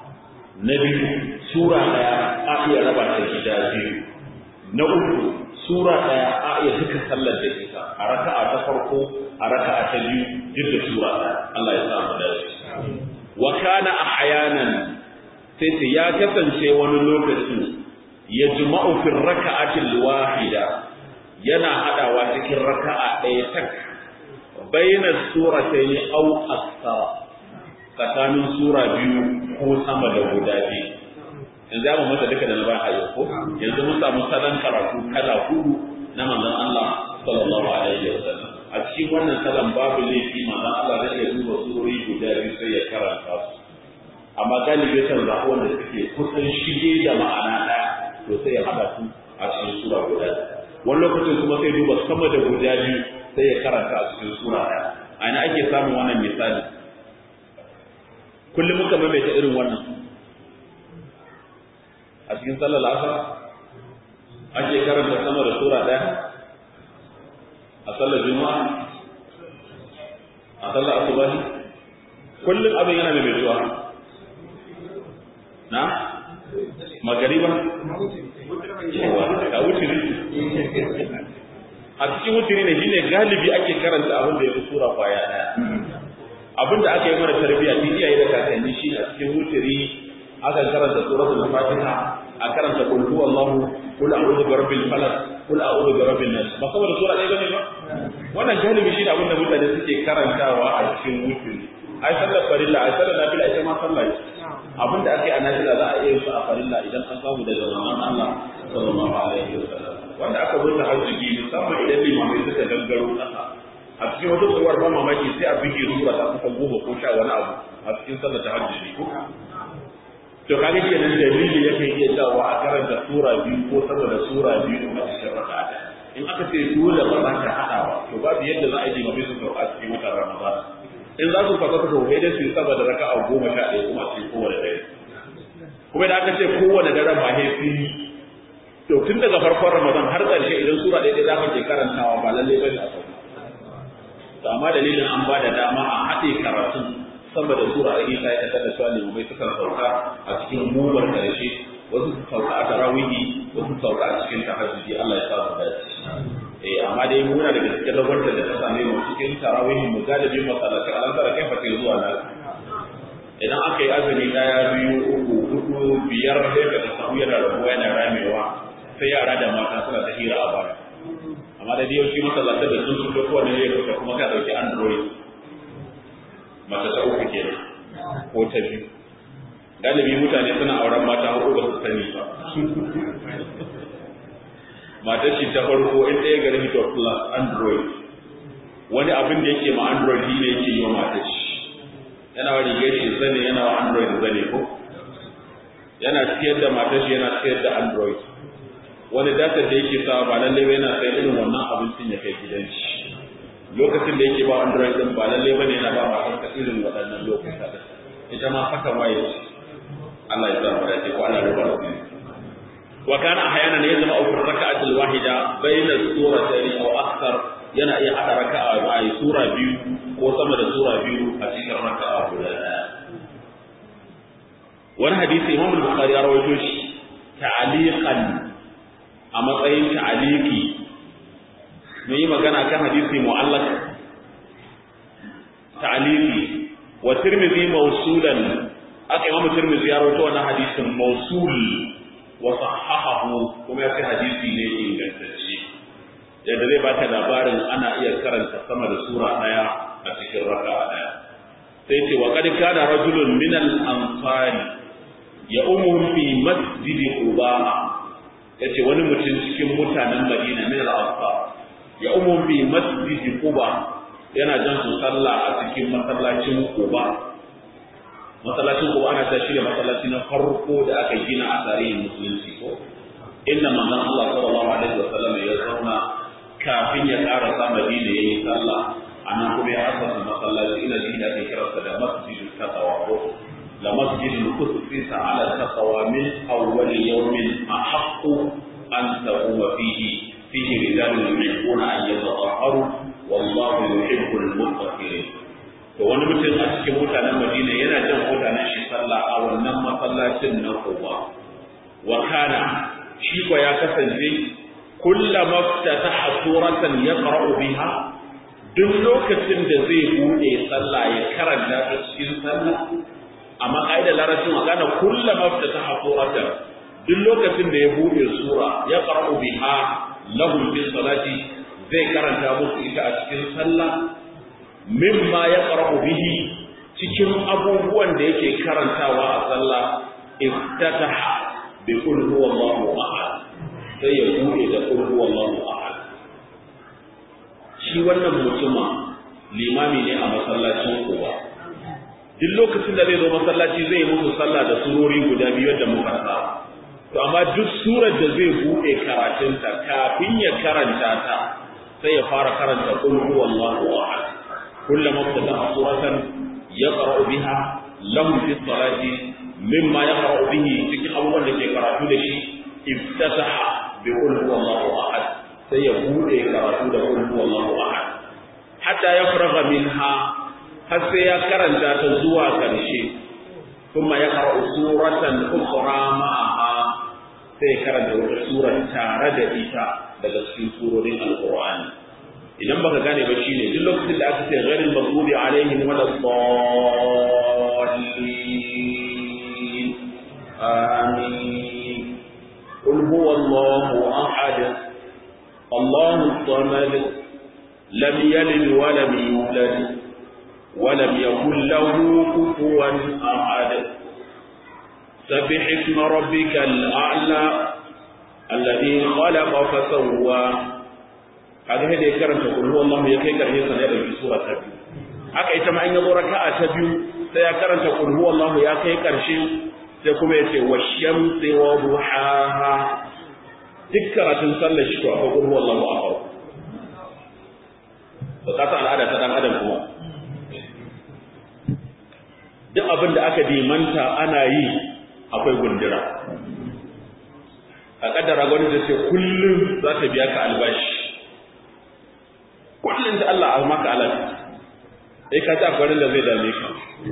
na biyu sura ɗaya a iya raba ta gida biyu na uku sura ɗaya a iya duka sallar da ita a raka'a ta farko a raka'a ta biyu duk da sura ɗaya Allah ya samu dace wa kana ahyanan sai sai ya kasance wani lokaci ya juma'u fi raka'atil wahida yana hadawa cikin raka'a ɗaya tak baina suratayn aw akthar tsakanin sura biyu ko sama da guda biyu yanzu ya mata duka da na ba a yau ko yanzu mun samu salon karatu kala hudu na manzon Allah sallallahu alaihi wa sallam a cikin wannan salon babu laifi manzon Allah zai iya duba surori guda biyu sai ya karanta su amma galibi kan zaɓi wanda suke kusan shige da ma'ana ɗaya to sai ya haɗa su a cikin sura guda wani lokacin kuma sai duba sama da guda biyu sai ya karanta a cikin sura ɗaya a ina ake samun wannan misali kullum muka maimaita irin wannan a cikin sallar asar ake karanta sama da sura ɗaya a sallar juma'a a sallar asubahi kullum abin yana mai metuwa na magariba yawa ka wutiri a cikin wutiri ne shine galibi ake karanta abin da ya fi sura kwaya ɗaya abin da aka yi mana tarbiyya tun iyaye da kakanni shi a cikin wutiri aka karanta suratul fatiha a karanta qul huwallahu qul a'udhu bi rabbil falaq qul a'udhu bi rabbin nas ba saboda sura ɗaya bane ba wannan galibi shi ne abin da mutane suke karantawa a cikin wutiri ai sallar farilla ai sallar nafila ita ma sallah ce abin da ake a nafila za a iya yin su a farilla idan an samu daga manzon Allah sallallahu alaihi wasallam wanda aka zo tahajjudi musamman idan limamai suka gangaro ƙasa a cikin wata tsohuwar ban mamaki sai a bige sura ta kusan goma ko sha wani abu a cikin sallar tahajjudi ko to kaga kenan dalili yake iya dawa a karanta sura biyu ko sama da sura biyu a cikin raka'a in aka ce dole ba za ka haɗa ba to babu yadda za a yi mafi su sauka a cikin watan ramadan in za su fasa su sauka dai su yi sama da raka'a goma sha ɗaya kuma a cikin kowane ɗaya kuma da aka ce kowane daren ba ne fi to tun daga farkon ramadan har ƙarshe idan sura ɗaya za ka ke karantawa ba lalle ba ne a sauka to amma dalilin an ba da dama a haɗe karatun sama da sura a isa ya tada cewa limamai suka sauka a cikin mubar ƙarshe wasu su sauka a tarawihi wasu su sauka a cikin tahajjudi Allah ya sa mu dace eh amma dai muna daga cikin rabarta da ta same mu cikin tarawihi mu galibin masallaci alan tara kai fate zuwa na idan aka yi azumi daya biyu uku hudu biyar sai ka ta samu yana rabuwa yana ramewa sai yara da mata suna ta hira a baya amma da yau shi masallaci da sun fito kowane ne ya kuma ka dauki android mata ta uku kenan ko ta biyu galibi mutane suna auren mata hudu ba su sani ba matar shi ta farko in ɗaya gari hito plus android wani abin da yake ma android shi ne yake yi wa matar shi yana wa rigar shi zane yana wa android zane ko yana siyar da matar shi yana siyar da android wani datar da yake sawa ba lallai ba yana sayar irin wannan abincin ya kai gidan shi lokacin da yake ba android din ba lallai ba ne yana ba matar irin waɗannan lokuta ita ma haka waye Allah ya sa mu dace ko Allah ya rubuta mu wa kana ahyana ne zama fi raka'at al-wahida bayna suratayn aw akthar yana iya hada raka'a ba ai sura biyu ko sama da sura biyu a cikin raka'a guda daya wani hadisi Imam al-Bukhari ya rawaito shi ta'aliqan a matsayin ta'aliki mun yi magana kan hadisi mu'allaq ta'aliki wa Tirmidhi mawsulan aka Imam Tirmidhi ya rawaito wannan hadisin mawsul wa sahahahu kuma ya ce hadisi ne ingantacce yadda zai baka labarin ana iya karanta sama da sura daya a cikin raka'a daya sai ce wa qad kana rajulun min al-ansari ya umuhum fi masjid quba yace wani mutum cikin mutanen Madina min al-ansar ya umuhum fi masjid quba yana jan su sallah a cikin masallacin quba masallacin ko ana ta shirya masallaci na farko da aka gina a tarihin musulunci ko inda manzon Allah sallallahu alaihi wasallam ya zauna kafin ya karasa Madina yayi sallah anan kuma ya asasa masallaci ina shi da ake kiransa da masjidul taqwa ko la masjidul qudsi ala taqwa min awwal yawmin ahaqqu an taquma fihi fihi rijalun yuhibbuna an yatatahharu wallahu yuhibbul mutatahhirin to wani mutum a cikin mutanen Madina yana jan mutanen shi sallah a wannan masallacin na Quba wa kana shi ko ya kasance kullama ftataha suratan yaqra'u biha duk lokacin da zai bude sallah ya karanta ta cikin sallah amma kaidar larabcin magana kullama ftataha suratan duk lokacin da ya bude sura yaqra'u biha lahum fi salati zai karanta musu ita a cikin sallah mimma ya ƙarfi bihi cikin abubuwan da yake karantawa a sallah iftataha bi qul huwallahu ahad sai ya bude da qul huwallahu ahad shi wannan mutuma limami ne a masallacin kowa duk lokacin da zai zo masallaci zai musu sallah da surori guda biyu da muka saba to amma duk surar da zai bude karatunta kafin ya karanta ta sai ya fara karanta qul huwallahu ahad كلما ابتدأ سورة يقرأ بها لهم في الصلاة مما يقرأ به cikin abubuwan da ke karatu da shi iftataha bi bi qul huwallahu ahad sai ya bude karatu da qul huwallahu ahad hatta ya faraga minha har sai ya karanta ta zuwa karshe kuma ya qara'u suratan ukhra ma'aha sai ya karanta wata sura tare da ita daga cikin surorin alqur'ani idan baka gane ba shine duk lokacin da aka ce ghairil maghdubi alaihim waladdallin amin qul huwallahu ahad allahu samad lam yalid wa lam yulad wa lam yakul lahu kufuwan ahad سبح اسم ربك الأعلى الذي خلق فسوى kaga sai da ya karanta kul huwallahu ya kai karshe sa ya dauki sura ta biyu haka ita ma in ya zo raka'a ta biyu sai ya karanta kul huwallahu ya kai karshe sai kuma ya ce washamsi wa duhaha duk karatun sallar shi to akwai kul huwallahu a farko ba ka san al'ada ta dan adam kuma duk abin da aka dimanta ana yi akwai gundura a kaddara gwani da ce kullum za ta biya ka albashi kullum da Allah a maka alat sai ka ta farin da zai dame ka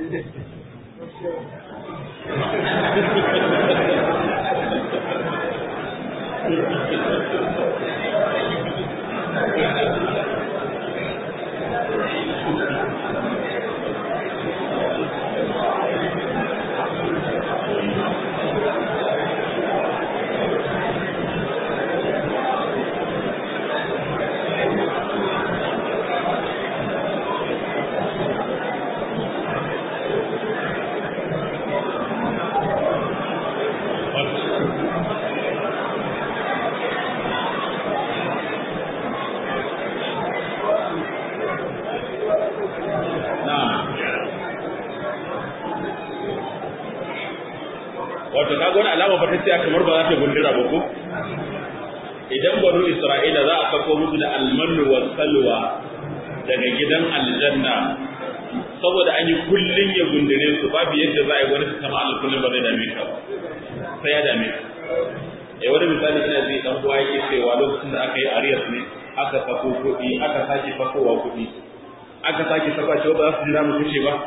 wato kaga wani alama ba ta ce kamar ba za ta gundura ba ko idan banu isra'ila za a sako musu da almanu wa salwa daga gidan aljanna saboda an yi kullun ya gundure su babu yadda za a yi wani su kama alkullun ba zai dame ka ba sai ya dame ka eh wani misali ina zai dan uwa yake cewa lokacin da aka yi ariyas ne aka sako kuɗi aka sake sakowa kuɗi aka sake saka shi ba za su jira mu kashe ba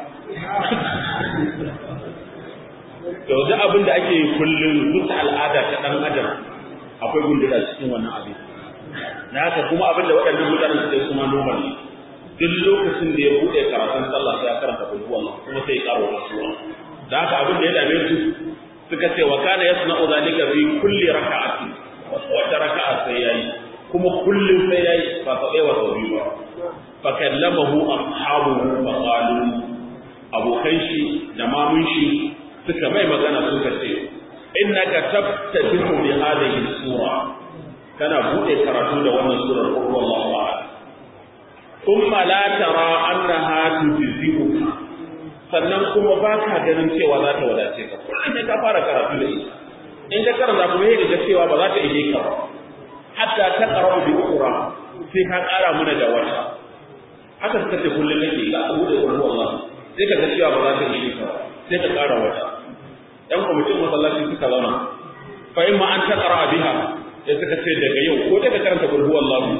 to duk abin da ake kullum duk al'ada ta dan adam akwai gundura cikin wannan abin na haka kuma abin da waɗannan mutanen suke kuma normal ne duk lokacin da ya buɗe karatun sallah sai ya karanta kulhu Allah kuma sai ya karo wata sura da haka abin da ya dame su suka ce wa kana yasna'u zalika fi kulli raka'ati wata raka'a sai yayi kuma kullum sai yayi ba sau ɗaya wa sau biyu ba fa kallamahu ashabuhu fa qalu abokan shi da mamun shi suka mai magana suka ce innaka tabtadihu bi hadhihi sura kana bude karatu da wannan surar qul huwallahu ahad thumma la tara annaha tujzi'uka sannan kuma baka ganin cewa za ta wadace ka kullum sai ka fara karatu da ita in ka karanta kuma sai ga cewa ba za ta ije ka ba hatta ta qara'u bi ukhra sai ka kara mana da wata haka suka ce kullum nake za ka bude qul huwallahu sai ka ga cewa ba za ta ije ka ba sai ka kara wata ‘yan kwamitin masallaci suka zauna, fa in ma an ta ƙara biha ya suka ce daga yau ko daga karanta gurguwar lamu.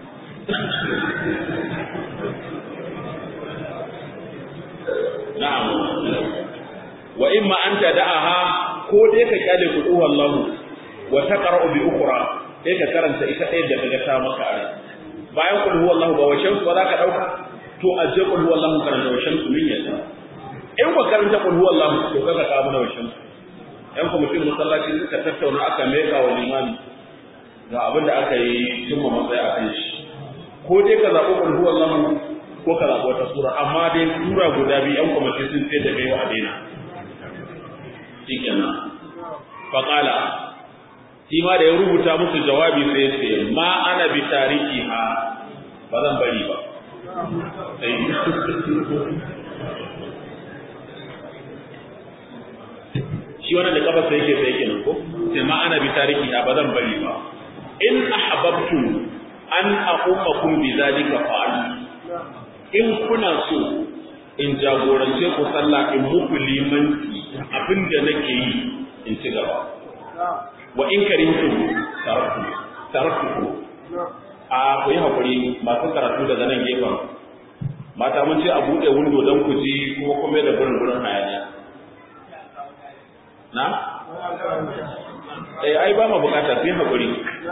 Na'am. Wa in ma an ta da'aha ko dai ka kyale gurguwar lamu wa ta ƙara bi ukura sai ka karanta ita ɗaya da daga ta maka a Bayan gurguwar lamu ba wa shamsu ba za ka ɗauka to a je gurguwar lamu karanta wa shamsu min yadda. In ba karanta gurguwar lamu to kaga ka mana wa shamsu. yan kwamitin masallaci suka tattauna aka meka wa limami ga abin da aka yi cimma matsayi a kan shi ko dai ka zaɓi ƙulhu wallahu ko ka zaɓi wata sura amma dai sura guda biyu yan kwamiti sun ce da kai wa a daina shi kenan faƙala shi ma da ya rubuta musu jawabi sai ya ce ma ana bi tariki ha ba zan bari ba shi wannan da kafa sai yake sai yake nan ko sai ma ana bi tariki ba zan bari ba in ahbabtu an aqumakum bi zalika fa'al in kuna so in jagorance ku sallah in muku limanci abinda nake yi in ci gaba wa in karimtum taraktu taraktuku a ku yi haƙuri masu karatu daga nan gefen mata mun ce a buɗe windo don ku ji kuma kuma da burin burin hayaniya na? eh ai ba ma bukata sai haƙuri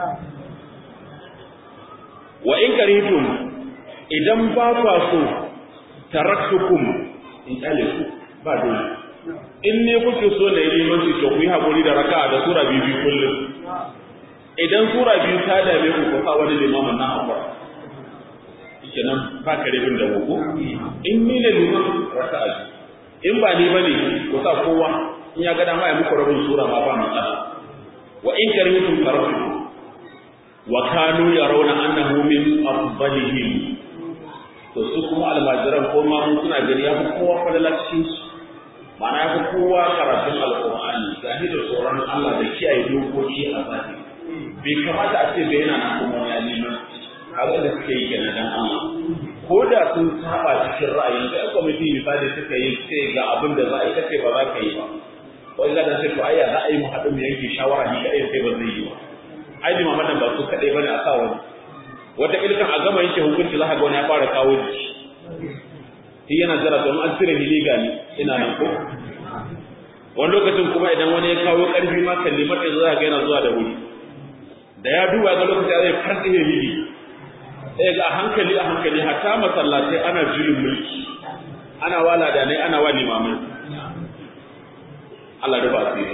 wa in karitum idan ba kwa so taraktukum in kyale su ba dole in ne kuke so na yi limanci to ku yi haƙuri da raka'a da sura biyu biyu kullum idan sura biyu ta dame ku ku sa wani limamin na haƙura kenan ba ka rabin da ku in ni ne liman raka'a in ba ni bane ku sa kowa in ya ga dama ya muku rabin sura ma ba matsala wa in karitum taraktukum wa kanu yarawna annahu min afdalihim to su kuma almajiran ko ma mun suna gani ya fi kowa fadalacin su ma'ana ya fi kowa karatun alqur'ani gahi da tsoron Allah da kiyaye dokoki a zahiri bai kamata a ce bai yana nan kuma ya nima abin da suke yi kenan dan Allah ko da sun saba cikin ra'ayin da kwamiti misali suka yi sai ga abin da za a yi kace ba za ka yi ba wani gadan sai to ayya za a yi mu haɗu mu yanke shawara ni kaɗai sai ba zai yi ba ai limaman nan ba su kaɗai bane a sa wani wata ilkan a gama yanke hukunci za ka ga wani ya fara kawo jiki shi yana jira don an cire ni legali ina nan ko wani lokacin kuma idan wani ya kawo ƙarfi ma kalli mata za ka ga yana zuwa da wuri da ya duba ga lokacin zai farɗe ya hili sai ga hankali a hankali hatta masallatai ana juyin mulki ana wala da ne ana wali mamai Allah da ba su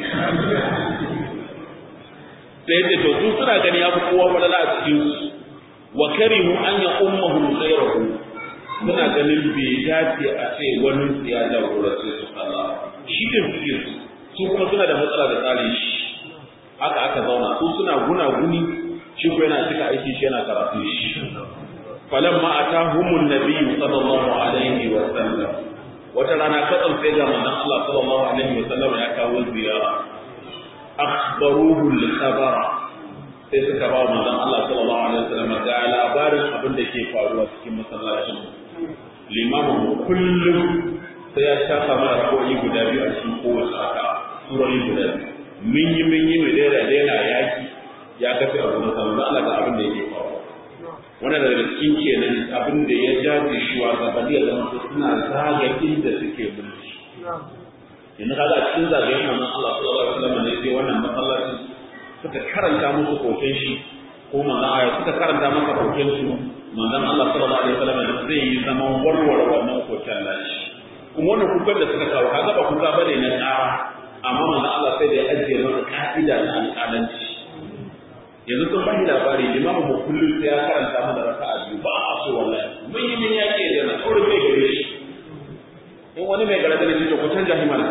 sai ce to su suna gani ya fi kowa falala a cikin su wa karihu an ya ummuhum ghayruhu suna ganin bai dace a ce wani ya jagorace su Allah shi ne suke su su kuma suna da matsala da tsari shi haka aka zauna su suna guna guni shi ko yana cika aiki shi yana karatu shi falamma atahumun nabiyyu sallallahu alaihi wa sallam wata rana katsam sai ga manzon Allah sallallahu alaihi wa sallam ya kawo ziyara akhbaruhu al-khabara sai suka ba manzon Allah sallallahu alaihi wasallam ga labarin abin da ke faruwa cikin masallacin limamin kullum sai ya shafa mana rakoyi guda biyu a cikin kowace raka surori guda biyu mun yi mun yi mai daina daina yaki ya kafe a gurin sallah Allah ga abin da yake faruwa wannan daga cikin kenan abin da ya jaje shi wa gabani ya zama suna zaga inda suke mulki yanzu kaga a cikin zagayen manzon Allah sallallahu alaihi wasallam ne sai wannan masallacin suka karanta musu koken shi ko manzon aya suka karanta masa koken su manzon Allah sallallahu alaihi wasallam zai yi zaman warware wannan koken nashi kuma wannan kukan da suka kawo kaga ba kuka bane na tsara amma manzon Allah sai da ya ajiye masa ka'ida na alƙalanci yanzu sun bani labari limamu mu kullum sai ya karanta mana raka'a biyu ba a so wallahi mun yi min yake da na tsoro mai gare shi in wani mai gare da ne to ku canja himana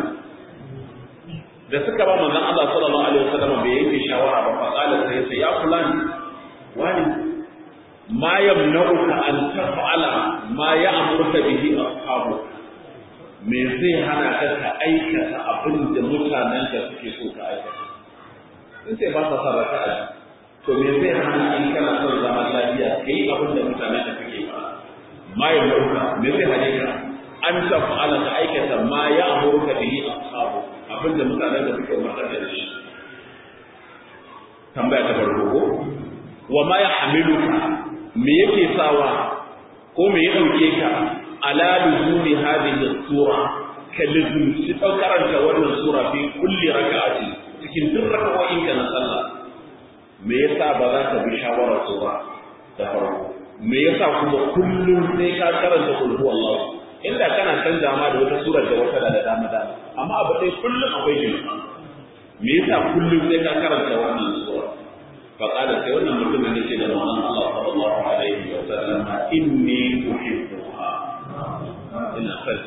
da suka ba manzon Allah sallallahu alaihi wasallam bai yanke shawara ba faqala sai sai ya fulani wani ma yamna'uka an taf'ala ma ya'muruka bihi ashabu me zai hana ka ka aikata abin da mutanen ka suke so ka aikata sun sai ba sa sa raka'a to me zai hana in kana son zaman lafiya kai abin da mutanen ka suke ba ma yamna'uka me zai hane ka an taf'ala ka aikata ma ya'muruka bihi ashabu abin da mutanen da suke umarta da shi tambaya ta farko ko wa ma ya hamiluka me yake sawa ko me ya dauke ka ala luzumi hadhihi sura ka luzumci karanta wannan sura fi kulli rak'ati cikin duk rak'o'in ka na sallah me yasa ba za ka bi shawarar su ba da farko me yasa kuma kullum sai ka karanta kul huwallahu inda kana canza ma da wata surar da wata da dama dama amma abu dai kullum akwai shi me yasa kullum sai ka karanta wannan sura fa qala sai wannan mutumin yake da manzon Allah sallallahu alaihi wa sallam inni uhibbuha ina son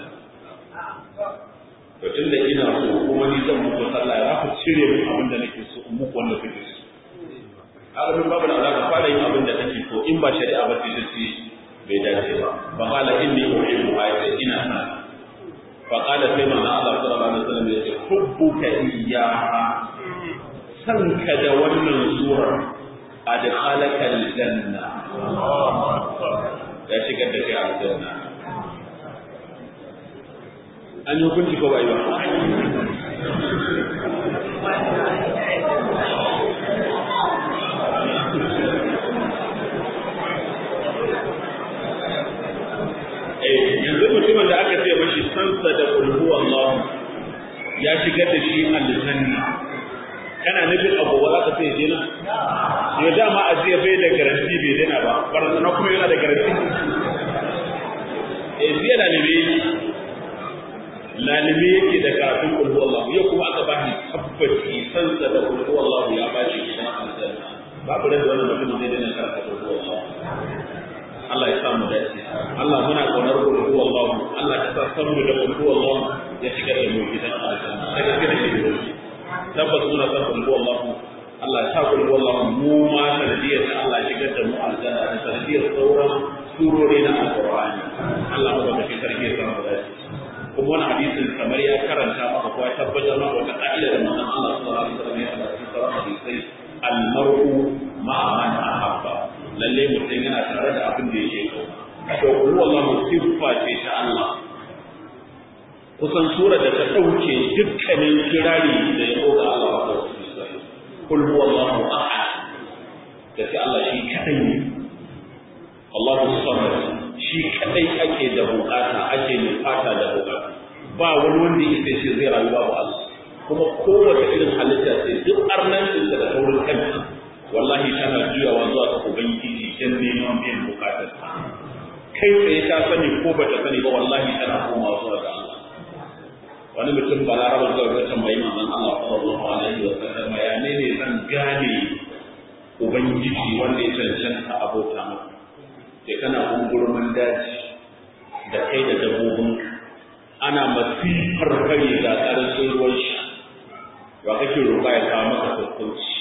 to tunda ina so kuma ni zan muku sallah ya ku cire min abin da nake so in muku wanda kuke so haka duk babu da alaka fara yin abin da kake so in ba shari'a ba ce ce bai dace ba fa qala inni uhibbu ayati ina son fa qala sai manzo Allah sallallahu alaihi wasallam ya ce hubbuka iyyaha sanka da wannan surar adkhalaka aljanna ya shigar da kai aljanna an yi hukunci ko bai ba qul huwallahu ya shigar da shi aljanna kana nufin abu ba za ka sai dena ya dama a jiya bai da garanti bai dena ba barazana kuma yana da garanti eh jiya lalibe lalibe yake da karatun kulhu Allah ya kuma aka ba shi tabbaci sansa da kulhu Allah ya ba shi gidan aljanna babu da wannan mutum zai dena karanta kulhu Allah Allah ya samu dace Allah muna kaunar kulhu Allah Allah ya sa san mu da kulhu Allah ya shiga da mu gidan aljanna daga gidan shi tabbas muna san kulhu Allah Allah ya sa kulhu Allah mu ma sanadiyar da Allah ya shigar da mu aljanna da sanadiyar sauran surori na alqur'ani Allah ya baka sarki ya samu dace kuma wani hadisin kamar ya karanta maka ko ya tabbatar maka wata ka'ida da manzon Allah sallallahu alaihi wasallam ya faɗa cikin sauran hadisai al-mar'u ma'a man ahabba lalle mutum yana tare da abin da yake so to kullu wallahu siffa ce ta Allah kusan sura da ta dauke dukkanin kirari da ya ga Allah wa kul huwallahu ahad da sai Allah shi kadai ne Allahu samad shi kadai ake da bukata ake nufata da bukata ba wani wanda yake ce zai rayu babu Allah kuma kowace irin halitta sai duk arnancin da taurin kanta wallahi tana juyawa zuwa ga ubangiji dan neman biyan bukatar kai tsaye ta sani ko bata sani ba wallahi tana komawa zuwa ga Allah wani mutum balaraba zuwa ga tambayi manzon Allah sallallahu alaihi wa sallam ya ne ne zan gane ubangiji wanda ya cancanta abota masa sai kana gungurmin daji da kai da dabbobinka ana masifar kare ga karancin ruwan sha ba kake roƙa ya kawo maka sassauci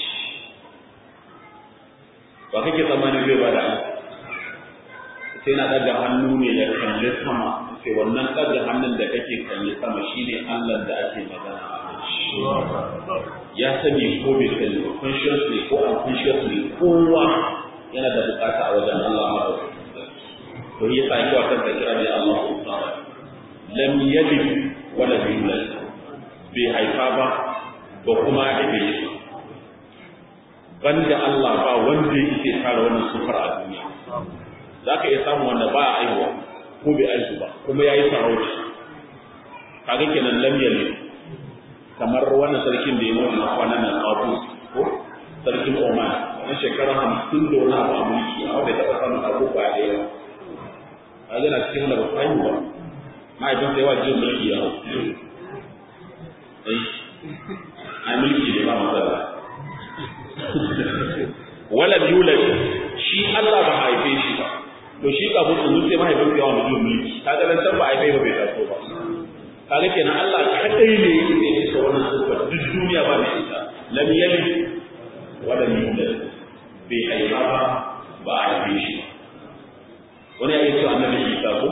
ba kake tsammani zai ba da sai na ɗaga hannu ne da kalli sama sai wannan ɗaga hannun da kake kalli sama shine Allah da ake magana a kan shi ya sani ko bai sani ba consciously ko unconsciously kowa yana da bukata a wajen Allah ma to yi sa kiwa kansa kira da Allah subhanahu lam yalid wa lam yulad bai haifa ba ba kuma haife shi banda Allah ba wanda yake tara wannan sufar a duniya za ka iya samun wanda ba a aihuwa ko bai aihu ba kuma ya yi sarauta kaga kenan lam yalid kamar wannan sarkin da ya mutu na kwanan nan Abu ko sarkin Oman na shekara hamsin da wani abu a mulki a wanda taɓa samun abubuwa da yawa a yana cikin wanda ba su haihu ba mahaifinsa yawa jin mulki ya hau a mulki ne ba matsala walam yulad shi Allah ba haife shi ba to shi kafin su sai mahaifin ya wani jin mulki kaga dan san ba haife ba bai taso ba kaga kenan Allah kadai ne yake da shi wannan sifar duk duniya ba mai ita lam yalid wa lam yulad bai haifa ba ba a haife shi wani ya ce annabi Isa ko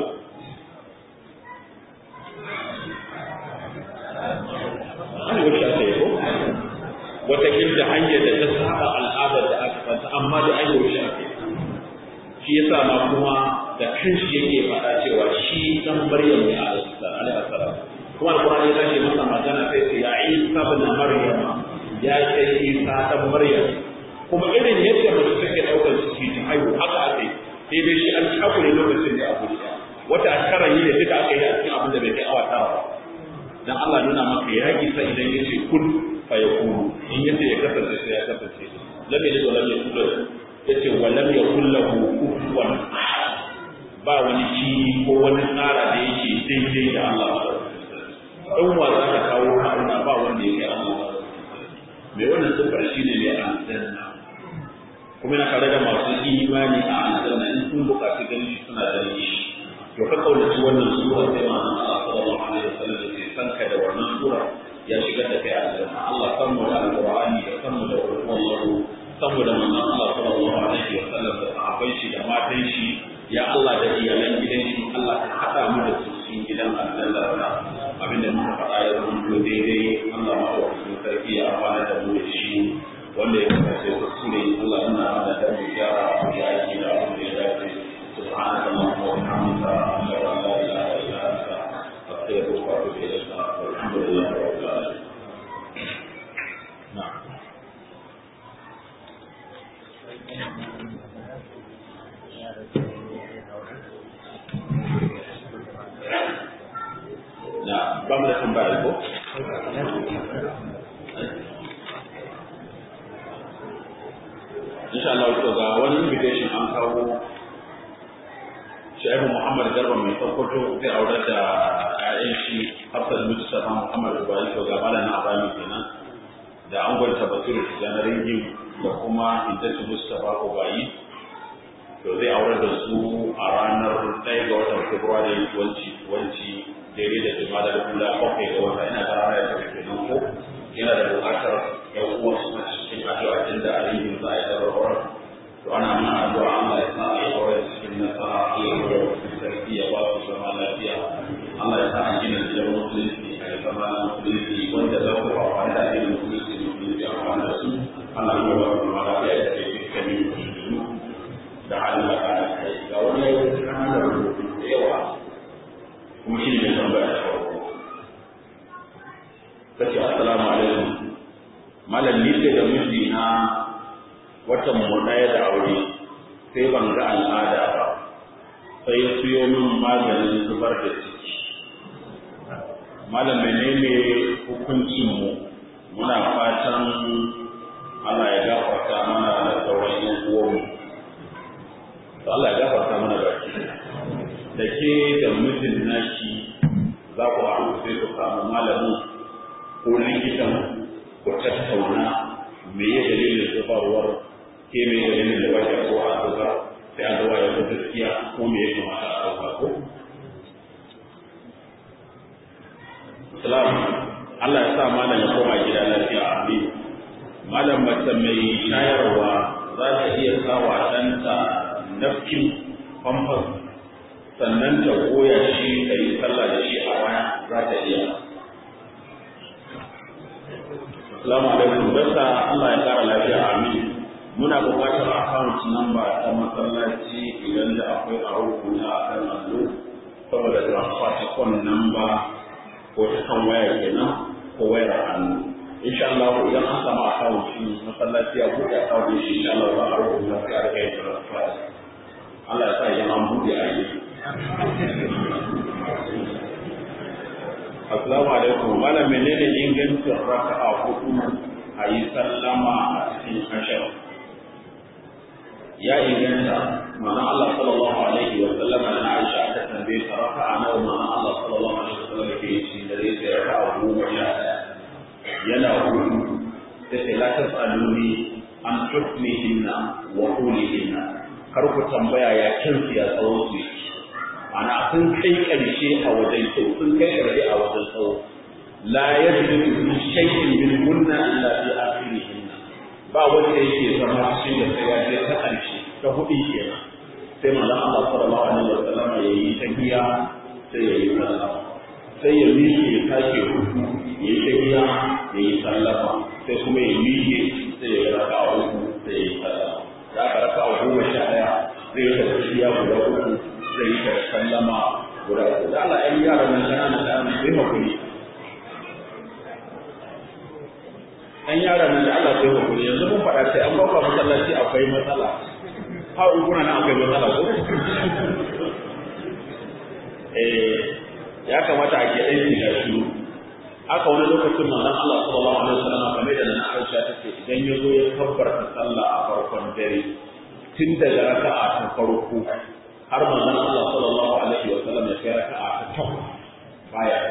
an wuce ta yi ko wata kinta hanyar da ta saba al'adar da aka fanta amma da an yi wuce ake shi yasa ma kuma da kanshi yake faɗa cewa shi dan Maryam ne alaihi salam kuma alqur'ani ya tashi masa magana sai ce ya Isa ibn Maryam ya ce Isa dan Maryam kuma irin yadda mace take daukar ciki ta haihu haka ake sai dai shi an takure lokacin da abu wata tara yi da duka aka yi a cikin abin da bai kai awa tara ba dan Allah nuna maka ya isa idan yace kun fa yakunu in yace ya kasance sai ya kasance lam yalid wa lam yulad yace wa lam yakul lahu kufuwan ba wani kini ko wani tsara da yake daidai da Allah in wa za ka kawo haruna ba wanda ya kai Allah mai wannan sifar shi ne mai aljanna kuma yana tare da masu imani a aljanna in sun buƙaci ganin shi suna ganin shi to ka kaunaci wannan sura sai ma Allah sallallahu alaihi wasallam ya ce sanka da wannan sura ya shigar da kai aljanna Allah san mu da alqur'ani da san mu da wallahu san mu da manzon Allah sallallahu alaihi wasallam da sahabbai shi da matan shi ya Allah da iyalan gidan shi Allah ka hada mu da su cikin gidan aljanna da abinda muka faɗa ya zama daidai Allah ma wa sarki ya amfana da mu da shi wanda ya kasance kuskure Allah yana hada da mu gyara ya aiki da abin da ya dace سبحانك اللهم وبحمدك أشهد أن لا إله إلا أنت أستغفرك وأتوب إليك والحمد لله رب العالمين. نعم. نعم. ba mu da tambaya ko insha Allah to ga wani invitation an kawo Shaibu Muhammad Garba mai Sokoto zai aurar da ƴaƴan shi Hafsat Mustafa Muhammad Ibrahim to ga malam na Abami kenan da angwanta Basiru Tijjani Ringin da kuma Hindatu Mustafa Ubayi to zai aurar da su a ranar ɗaya ga watan Fabrairu wanci wanci daidai da jama'a da kula bakwai ga wata ina ga ranar da take nan ko yana da buƙatar ƴan uwan su cikin addu'a inda a ringin za a yi darbar to ana mana addu'a Allah ya sa a yi aure cikin nasara Allah ya aure cikin sarki ya ba su zama lafiya Allah ya sa a gina gidan musulunci a yi zama na musulunci wanda za ku ba wani da gina musulunci musulunci a wani da su Allah ya ba su zama lafiya da ke cikin musulunci da halin da kana kai ga wani yau kananan rubutu da yawa kuma shi ne tambaya da farko kace assalamu alaikum malam ni ce da miji na watan mu ɗaya da aure sai ban ga al'ada ba sai ya siyo min maganin zubar da ciki malam menene hukuncin mu muna fatan Allah ya gafarta mana da sauran yan uwanmu to Allah ya gafarta mana baki da ke da mijin naki za ku haɗu sai ku samu malamin ko likitan ku tattauna me ya dalilin zubarwar ke mai dalilin da wajen ko a zuba sai a zuwa ya gaskiya ko me ya kamata a ɗauka ko? Salam, Allah ya sa malam ya koma gida lafiya a amin. Malam mace mai shayarwa za ta iya sawa ɗanta nafkin famfas sannan ta goya shi ta yi sallah da shi a waya za ta iya. Assalamu alaikum, dasa Allah ya kara lafiya amin. muna buƙatar account number ta masallaci idan da akwai a rubuta a kan allo saboda transfer ta kon number ko ta kan waya kenan ko wayar hannu insha Allah idan an samu account shi masallaci ya buɗe account shi insha Allah za a rubuta sai a rika yin transfer Allah ya sa idan an buɗe a yi Assalamu alaikum malam menene ingancin raka'a hudu a yi sallama a cikin ashar ya inganta mana Allah sallallahu alaihi wa sallam na Aisha ta tambaye ta raka'a nawa mana Allah sallallahu alaihi wa sallam ke yi da zai sai raka'a goma sha ɗaya yana hudu ta ce la tasaluni an hukmihinna wa qulihinna kar ku tambaya ya kansu ya tsawo su ana sun kai ƙarshe a wajen kyau sun kai ƙarshe a wajen tsawo la yajlisu fi shay'in min kunna illa fi akhirihinna ba wanda yake zama cikin da sai ya je ta ƙarshe ta hudu kenan sai manzon Allah sallallahu alaihi wa sallam ya yi tahiya sai ya yi sallama sai ya miƙe ya tashi hudu ya yi tahiya ya yi sallama sai kuma ya miƙe sai ya yi raka'a uku sai ya yi sallama da aka raka'a goma sha ɗaya zai yi tahiya guda uku zai yi ta sallama guda uku da Allah ya yi yaran nan ƙanana da ana sai hakuri an yara nan da Allah sai hakuri yanzu mun faɗa sai an bauka masallaci akwai matsala ha uguna nan akwai matsala ko eh ya kamata a ke aiki da shi haka wani lokacin manzon Allah sallallahu alaihi wasallam kamar da nan Aisha take idan ya zo ya kabbarta sallah a farkon dare tun daga raka'a ta farko har manzon Allah sallallahu alaihi wasallam ya kai raka'a ta takwas baya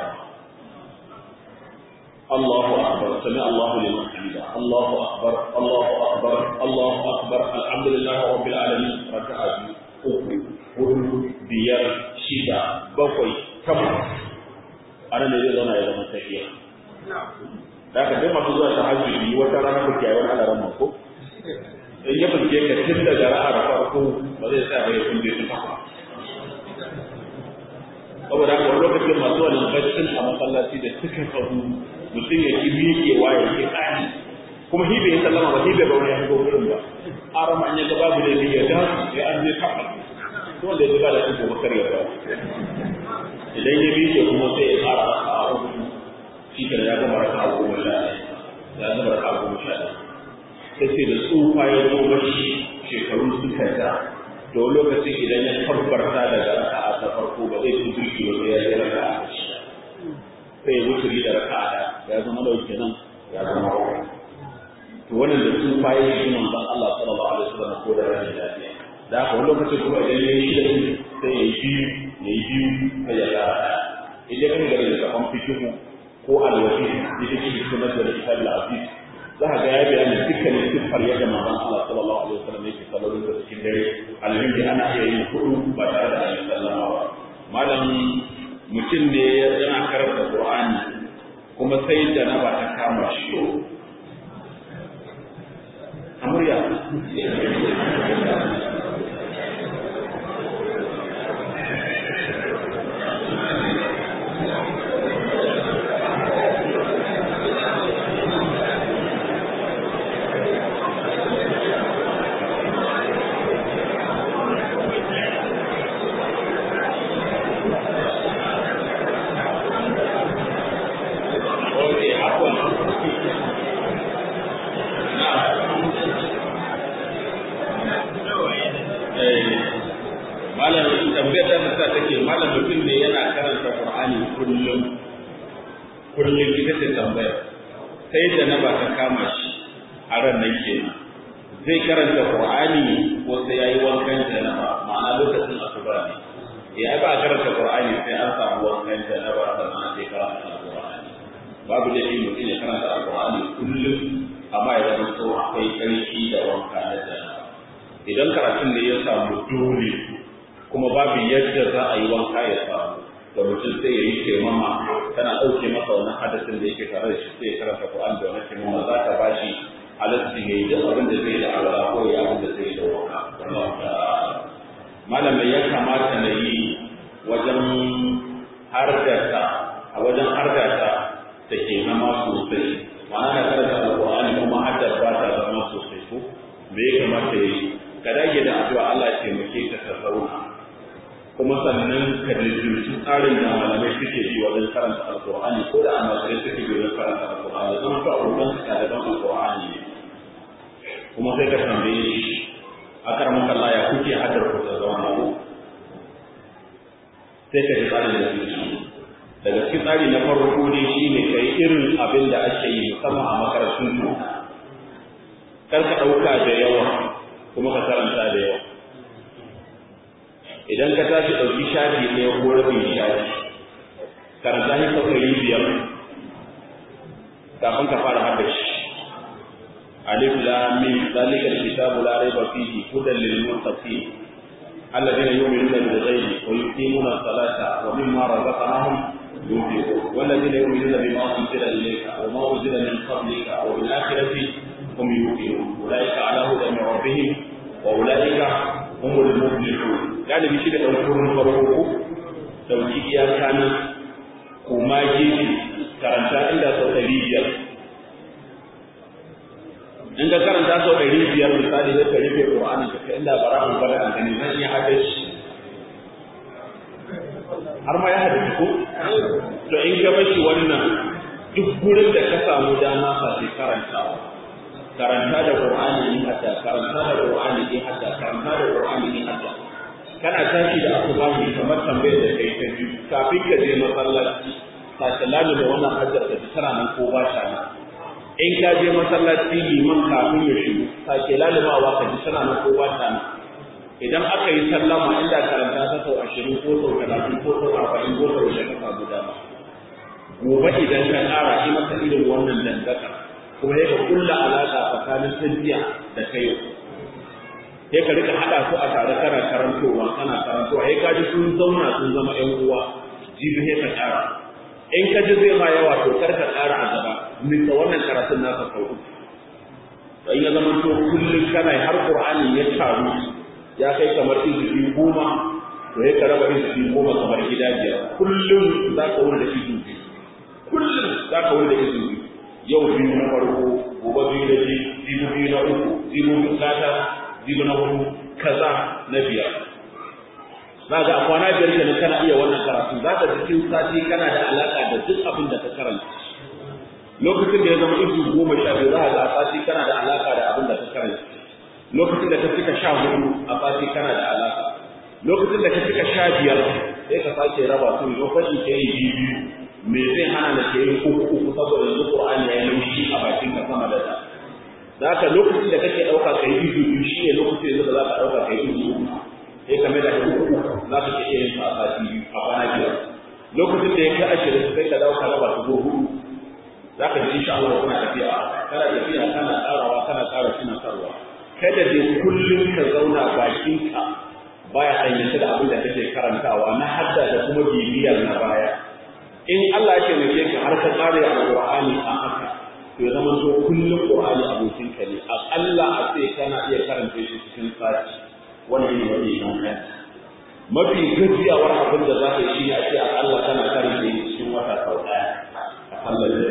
الله أكبر سمع الله لمن حمده الله أكبر الله أكبر الله أكبر الحمد لله رب العالمين ركعة uku hudu biyar shida bakwai takwas ana ne zai zauna ya zama tafiya da aka dai masu zuwa tahajjudi wata rana ku kiyaye wani alaran mako in ya fuske ka tun daga ra'ar farko ba zai tsaya ba ya kunje ta takwas saboda haka wani lokacin masu wani baccin a masallaci da suka sahu mutum ya ki miƙewa ya ki tsani kuma hi bai sallama ba hi bai bauna ya shigo gurin ba arama an yaga babu da ya da sai an je kafa to wanda ya zuba da shi gobe kar ya ba idan ya miƙe kuma sai ya fara raka a uku shi ke ya gama raka a goma sha ya gama raka a goma sha sai sai da tsufa ya zo mashi shekaru suka ja to lokacin idan ya tabbarta daga raka a ta farko ba zai ci birki ba sai ya je raka a shi sai ya wuturi da raka da ya zama dauke nan ya zama bakwai to wannan da su fayi shi manzon Allah sallallahu alaihi wasallam ko da rashin lafiya da haka wani lokacin kuma idan ya yi shi sai ya yi biyu ya yi biyu sai ya kara ɗaya idan kan gari da kafan fikihu ko alwafi da take cikin sunan da kitab al-aziz za ka ga ya bayani dukkanin siffar yadda manzon Allah sallallahu alaihi wasallam yake sallolin da cikin dare alhamdi ana iya yin hudu ba tare da ayi sallama ba malam mutum ne yana karanta Qur'ani kuma sai janaba ta kama shi amurya sai da na ba ta kama shi a ran nan kenan zai karanta Qur'ani ko sai yayi wankan janaba ma'ana lokacin asuba ne ya ba karanta Qur'ani sai an samu wankan janaba sannan sai karanta Qur'ani babu da shi mutum ya karanta Qur'ani kullum amma ya zama to akwai ƙarfi da wanka na janaba idan karatun da ya samu dole kuma babu yadda za a yi wanka ya samu da mutum sai ya yi taimama tana ɗauke masa wannan hadasin da yake tare da shi sai ya karanta Qur'an da wannan taimama za ta bashi halaccin ya yi duk abin da zai da Allah ko ya abin da zai da wanka wallahu ta'ala malamai ya kamata na yi wajen hargata a wajen hargata da ke zama sosai ma'ana na karanta alƙur'ani kuma haddar ba ta zama sosai ko me ya kamata ya yi ka dage da addu'a Allah ya taimake ka ta zauna kuma sannan ka jirgin tsarin da malamai suke bi wajen karanta alkur'ani ko da almajirai suke bi wajen karanta alkur'ani zama ka abokan su ɗaliban alkur'ani ne kuma sai ka tambaye shi a karamin Allah ya kuke haddar ku ta zauna ko sai ka ji tsarin da suke daga cikin tsari na farko dai shi ne ka yi irin abin da ake yi musamman a makarantun doka kar ka ɗauka da yawa kuma ka karanta da yawa idan ka tashi ɗauki shafi ɗaya ko rabin shafi karanta shi sau ɗari biyar kafin ka fara haɗa shi alif lam mim zalika alkitabu la rayba fihi hudan lil muttaqin alladhina yu'minuna bil ghaibi wa yuqimuna as-salata wa mimma razaqnahum yunfiqun walladhina yu'minuna bima unzila ilayka wa ma unzila min qablika wa bil akhirati hum yuqinun ulaika ala hudan min rabbihim wa ulaika humul muflihun galibi shi da ɗaukurin farko ko ɗauki iyaka nan kuma gefe karanta inda sau ɗari biyar in ka karanta sau ɗari biyar misali da ka rufe ƙur'ani ka kai inda bara an bada an gani zan iya haɗa shi har ma ya haɗa ko to in ka bashi wannan duk gurin da ka samu dama ka sai karantawa karanta da Qur'ani in hadda karanta da Qur'ani in hadda karanta da Qur'ani in hadda kana tashi da asubahi kamar tambayar da kai ta biyu kafin ka je masallaci sace lalu da wannan hajjar da tana nan ko ba ta nan in ka je masallaci liman kafin ya shigo sace lalu ma wa ka ji tana nan ko ba ta nan idan aka yi sallama inda karanta ta sau ashirin ko sau talatin ko sau arba'in ko sau da ka samu dama gobe idan ka ƙara shi masa irin wannan dangaka kuma ya ka kulla alaƙa tsakanin tafiya da kai sai ka rika haɗa su a tare kana karantowa kana karantowa sai ka ji sun zauna sun zama ƴan uwa jibi sai ka ƙara in ka ji zai ma yawa to kar ka ƙara a gaba nisa wannan karatun naka sau uku to in ya zama to kullum kana har qur'ani ya taru ya kai kamar izubi goma to sai ka raba izubi goma kamar gida biyar kullum za ka wuri da izubi kullum za ka wuri da izubi yau biyu na farko gobe biyu na biyu jibi biyu na uku jibi biyu gata jibi na hudu kaza na biyar za ga a kwana biyar kenan kana iya wannan karatu za ka cikin sati kana da alaka da duk abin da ka karanta lokacin da ya zama izu goma sha biyu za ga a sati kana da alaka da abin da ka karanta lokacin da ka cika sha hudu a sati kana da alaka lokacin da ka cika sha biyar sai ka sake raba su lokacin ka yi biyu me zai hana da ke yin uku uku saboda yanzu Qur'ani ya yi laushi a bakin ka sama da ta za ka lokacin da kake ɗauka kai izu biyu shi ne lokacin da za ka ɗauka kai izu uku sai ka mai da uku uku za ka iya yin sa a sati biyu a kwana biyar lokacin da ya kai ashirin sai ka dauka raba su hudu za ka ji insha Allah kuna tafiya kana tafiya kana tsarawa kana tsara suna sarwa kada dai kullum ka zauna bakinka baya sanyata da abin da kake karantawa na hadda da kuma bibiyar na baya in Allah ya taimake ka har ka tsare alqur'ani a haka to ya zama to kullum qur'ani abokin ka ne akalla a ce kana iya karanta shi cikin sati wannan ne wani kan mafi gajiyawar abin da za ka yi shi a ce akalla kana karanta shi cikin wata sau ɗaya a sallar da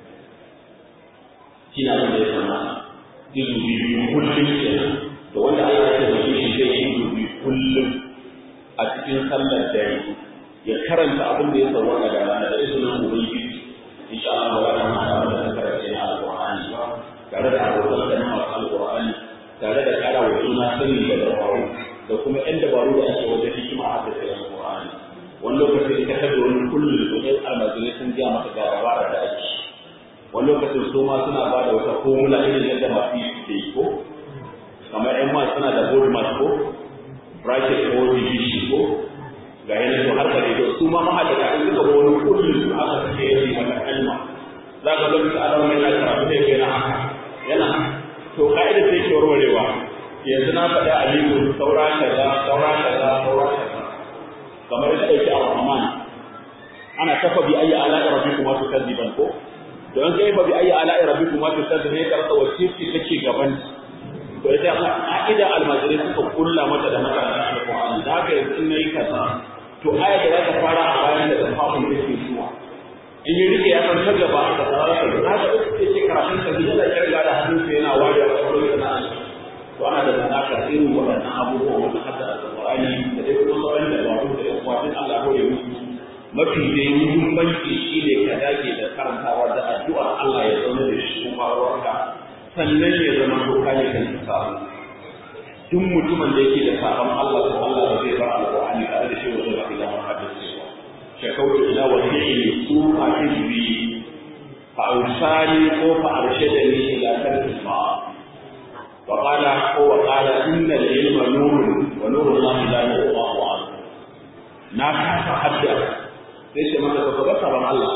shi na abin da ya kamata izu biyu kullum kenan da wanda Allah ya taimake shi zai yi izu biyu kullum a cikin sallar dare ya karanta abin da ya sauwaka da rana da izinin ubangiji insha Allah wa rahama ta da karanta na alqur'ani tare da abokan da masu alqur'ani tare da kara wa juna sani da dabaru da kuma yan dabaru da ake wajen hikima a da alqur'ani wani lokaci ka tabbata wani kullum da kai almajirai sun ga maka ga dabara da ake wani lokacin su ma suna ba da wata formula irin yadda masu yi suke yi ko kamar yan ma suna da board mass ko bracket ko division ko ga yana to har kare to su ma mahadata in suka ga wani kullum su aka suke yi mata kalma za ka zama ta alawa yana karatu da yana haka yana to ka'ida sai ke warwarewa yanzu na faɗa aliyu saura kaza saura kaza saura kaza kamar yadda ɗauki ar-rahman ana tafa bi ayi ala'i rabbikum wa tukadziban ko don kai fa bi ayi ala'i rabbikum wa tukadziban ne karsa wacce ce take gaban to ita ka'ida almajirai suka kulla mata da mata alqur'ani da haka yanzu in nayi kaza to aya da za ta fara a bayan da kafin da ke zuwa in yi rike ya san ta gaba da tsara ta za ka ce ce karatun ka ji da kirga da hannun sa yana wariya a cikin sana to ana da zanaka irin waɗannan abubuwa wanda hadda alqur'ani da dai kuma sauran da ba da ya kuma din Allah ya musu mafi dai muhimmanci shine ka dage da karantawa da addu'ar Allah ya zauna da shi kuma ruwanka sannan ya zama doka ne kan samu duk mutumin da yake da sabon Allah to Allah ba zai bar alƙur'ani tare da shi wanda ba da hadisi ba shakautu ila wasi'i su ma hizbi fa awsani ko fa arshadani ila tarki ma wa qala ko wa qala inna al-ilma nurun wa nuru Allah la yuqahu an na kafa hadda sai ce maka ka ga sabon Allah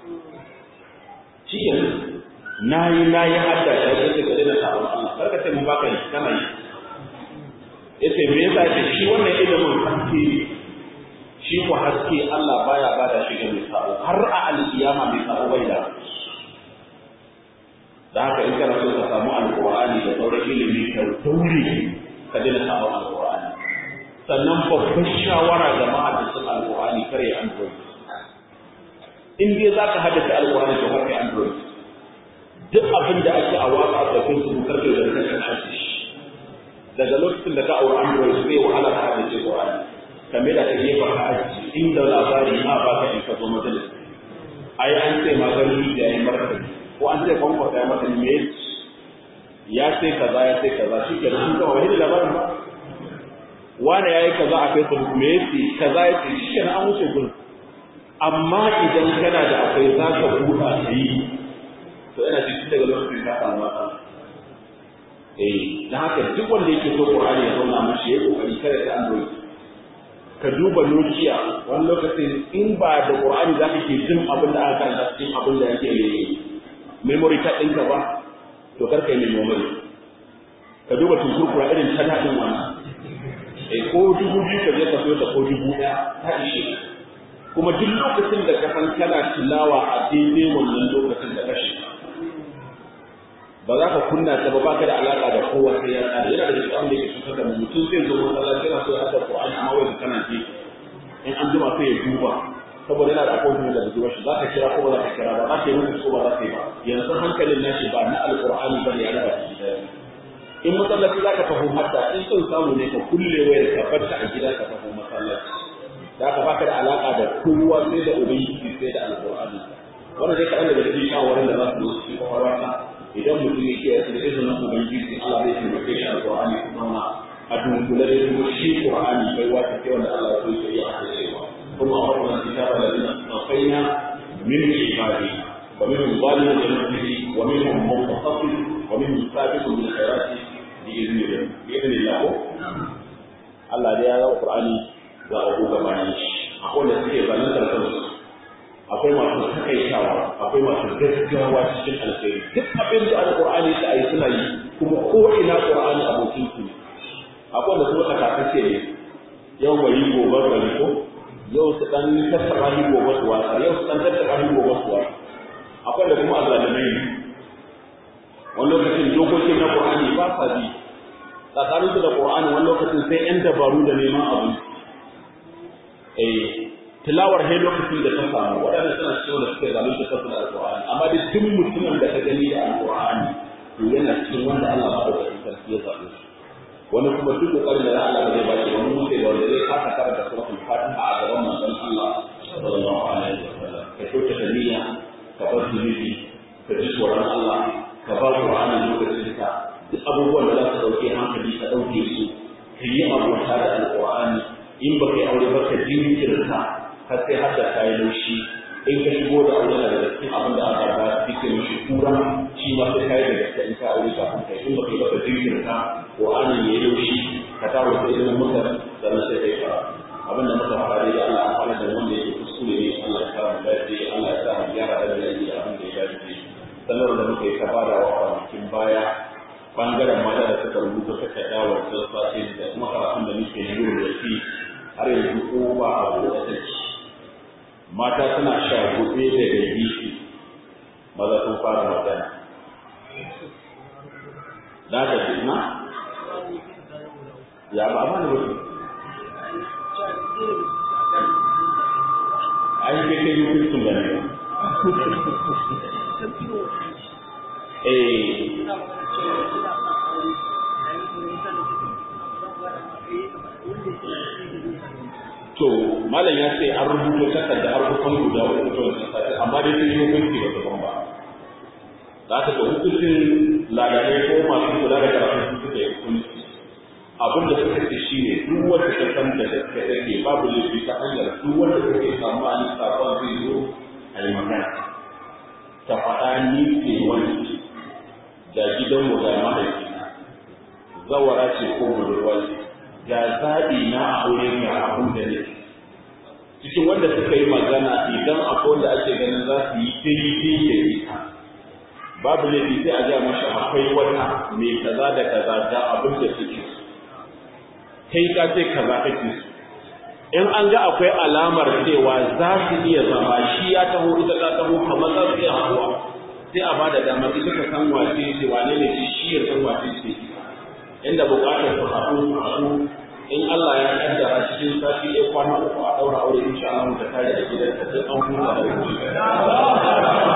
shi na yi na yi hadda ta yi ta gare na sabon Allah karka ce mun baka yi kana yi ya ce me yasa ce shi wannan ilimin haske ne shi ko haske Allah baya ba da shi ga mai sabo har a alkiyama mai sabo bai da da haka in kana so ka samu alqur'ani da sauran ilimi ka daure ka dena sabon alqur'ani sannan babbar shawara ga ma'aikatan alqur'ani kare android in dai zaka haddace alqur'ani to kare android duk abin da ake a waka da Facebook karfe da kake aji daga lokacin da ka aure Android sai wahala ka hada ce Qur'ani kame da kake ba ka aji inda labari ma ba ka in ka zo majalis ai an ce ma gani da yayi martaba ko an ce kwanko ta mata me ya sai kaza ya sai kaza shi ke nan kawai wani labarin ba wani yayi kaza a Facebook me yake kaza yake shi ke an wuce gurin amma idan kana da akwai zaka buɗa yi to yana cikin daga lokacin ka samu matsala eh dan haka duk wanda yake so Qur'ani ya zauna mashi ya kokari kada ta Android ka duba Nokia wani lokacin in ba da Qur'ani za ka ke jin abin da aka karanta cikin abin da yake yi memory card ɗinka ba to kar ka yi memory ka duba tunkurkura irin ta daɗin wannan eh ko dubu biyu ka je ka so ta ko dubu ɗaya ta ishe kuma duk lokacin da ka san kana tilawa a daidai wannan lokacin da ka shiga ba za ka kunna ta ba baka da alaka da kowa sai ya tsara yana da cikin abin da yake cutar da mutum zai zo masallaci yana so ya hada Qur'ani amma wai kana ji in an jima sai ya duba saboda yana da appointment da zuwa shi za ka kira ko ba za ka kira ba za ka yi mutu ko ba za ka yi ba yanzu hankalin nashi ba na alqur'ani bane ya raba shi da in masallaci za ka tafi hadda in son samu ne ka kulle wayar ka barta a gida ka tafi masallaci da ka baka da alaka da kowa sai da ubangiji sai da alqur'ani wannan dai kaɗan daga cikin shawarar da za su zo cikin kwakwalwarka idan mutum ya ke da izinin ubangiji Allah zai taimake shi alqur'ani kuma a dunkule da kuma shi qur'ani bai wata ce wanda Allah ya so ya yi a cewa kuma a wannan kitaba da dina tsafaina da ya zama Qur'ani ga abu gabanin shi akwai wanda suke zaluntar kansu akwai masu takaitawa akwai masu gaggawa cikin alkhairi duk abin da alqur'ani ta ayi suna yi kuma ko ina qur'ani abokin su akwai wanda kuma takakace ne yau bari gobe bari ko yau su dan tattaba shi gobe su wasa yau su dan tattaba shi gobe su wasa akwai da kuma azalimai ne wani lokacin dokokin na qur'ani ba sa bi tsakanin su da qur'ani wani lokacin sai yan dabaru da neman abu eh tilawar he lokacin da ta samu waɗanda suna cikin da suka zalunta kansu da alqur'ani amma da duk mutumin da ka gani da alqur'ani to yana cikin wanda Allah ba da sarki ya zabe su wani kuma duk kokarin da Allah zai ba shi wani mutai da wanda zai kasa karanta suratul fatiha a gaban manzon Allah sallallahu alaihi wasallam ka kyauta da niyya ka bar zunubi ka ji tsoron Allah ka ba Qur'ani lokacin ka duk abubuwan da za su dauke hankali ka dauke su ka yi abota da alqur'ani in ba kai aure ba ka jinkirta har sai har da kayi laushi in ka shigo da aure na daga cikin abin da aka ba cikin mishi kura shi ma sai kayi da gaske in ka aure kafin kai in ba kai ba ka jinkirta Qur'ani ya yi laushi ka taro da ilimin muka sannan sai kai fara abin da muka fara da Allah an fara da wanda yake kuskure ne Allah ya samu dace Allah ya samu gyara da yayi abin da ya dace sanar da muka yi ta bada wa kwanakin baya bangaren mata da suka rubuta takarda wa sassace da kuma karatun da muke na yau da shi har yanzu ko ba a buɗe take mata suna sha gobe da gaji maza sun fara magana da ta na ya ba ba ne wasu ai ke kai hukuncin da ne eh to malam ya ce an rubuto takarda har kusan guda uku to amma dai sun yi hukunci ba su ba za ka ga hukuncin ladane ko masu kula da karatu su suka yi hukunci abin da suka ce shi ne duk wanda ta san da gaske take babu laifi ta hanyar duk wanda take tsammani sabon zai zo a yi magana ta faɗa ni ke wani da gidanmu da mahaifina zawara ce ko budurwa ce ga zaɓi na a aure ga abin da ne cikin wanda suka yi magana idan akwai wanda ake ganin za su yi daidai da ita babu laifi sai a gaya mashi akwai wata mai kaza da kaza ga abin da suke so kai ka ce kaza kake so in an ga akwai alamar cewa za su iya zama shi ya taho ita ta taho kamar za su iya haɗuwa sai a bada damar ita ka san wace ce wane ne shi shi ya san wace ce inda buƙatar su haɗu su haɗu in Allah ya kaddara cikin sati ɗaya kwana uku a ɗaura aure insha Allah ta kare da gidan ta sai an huta da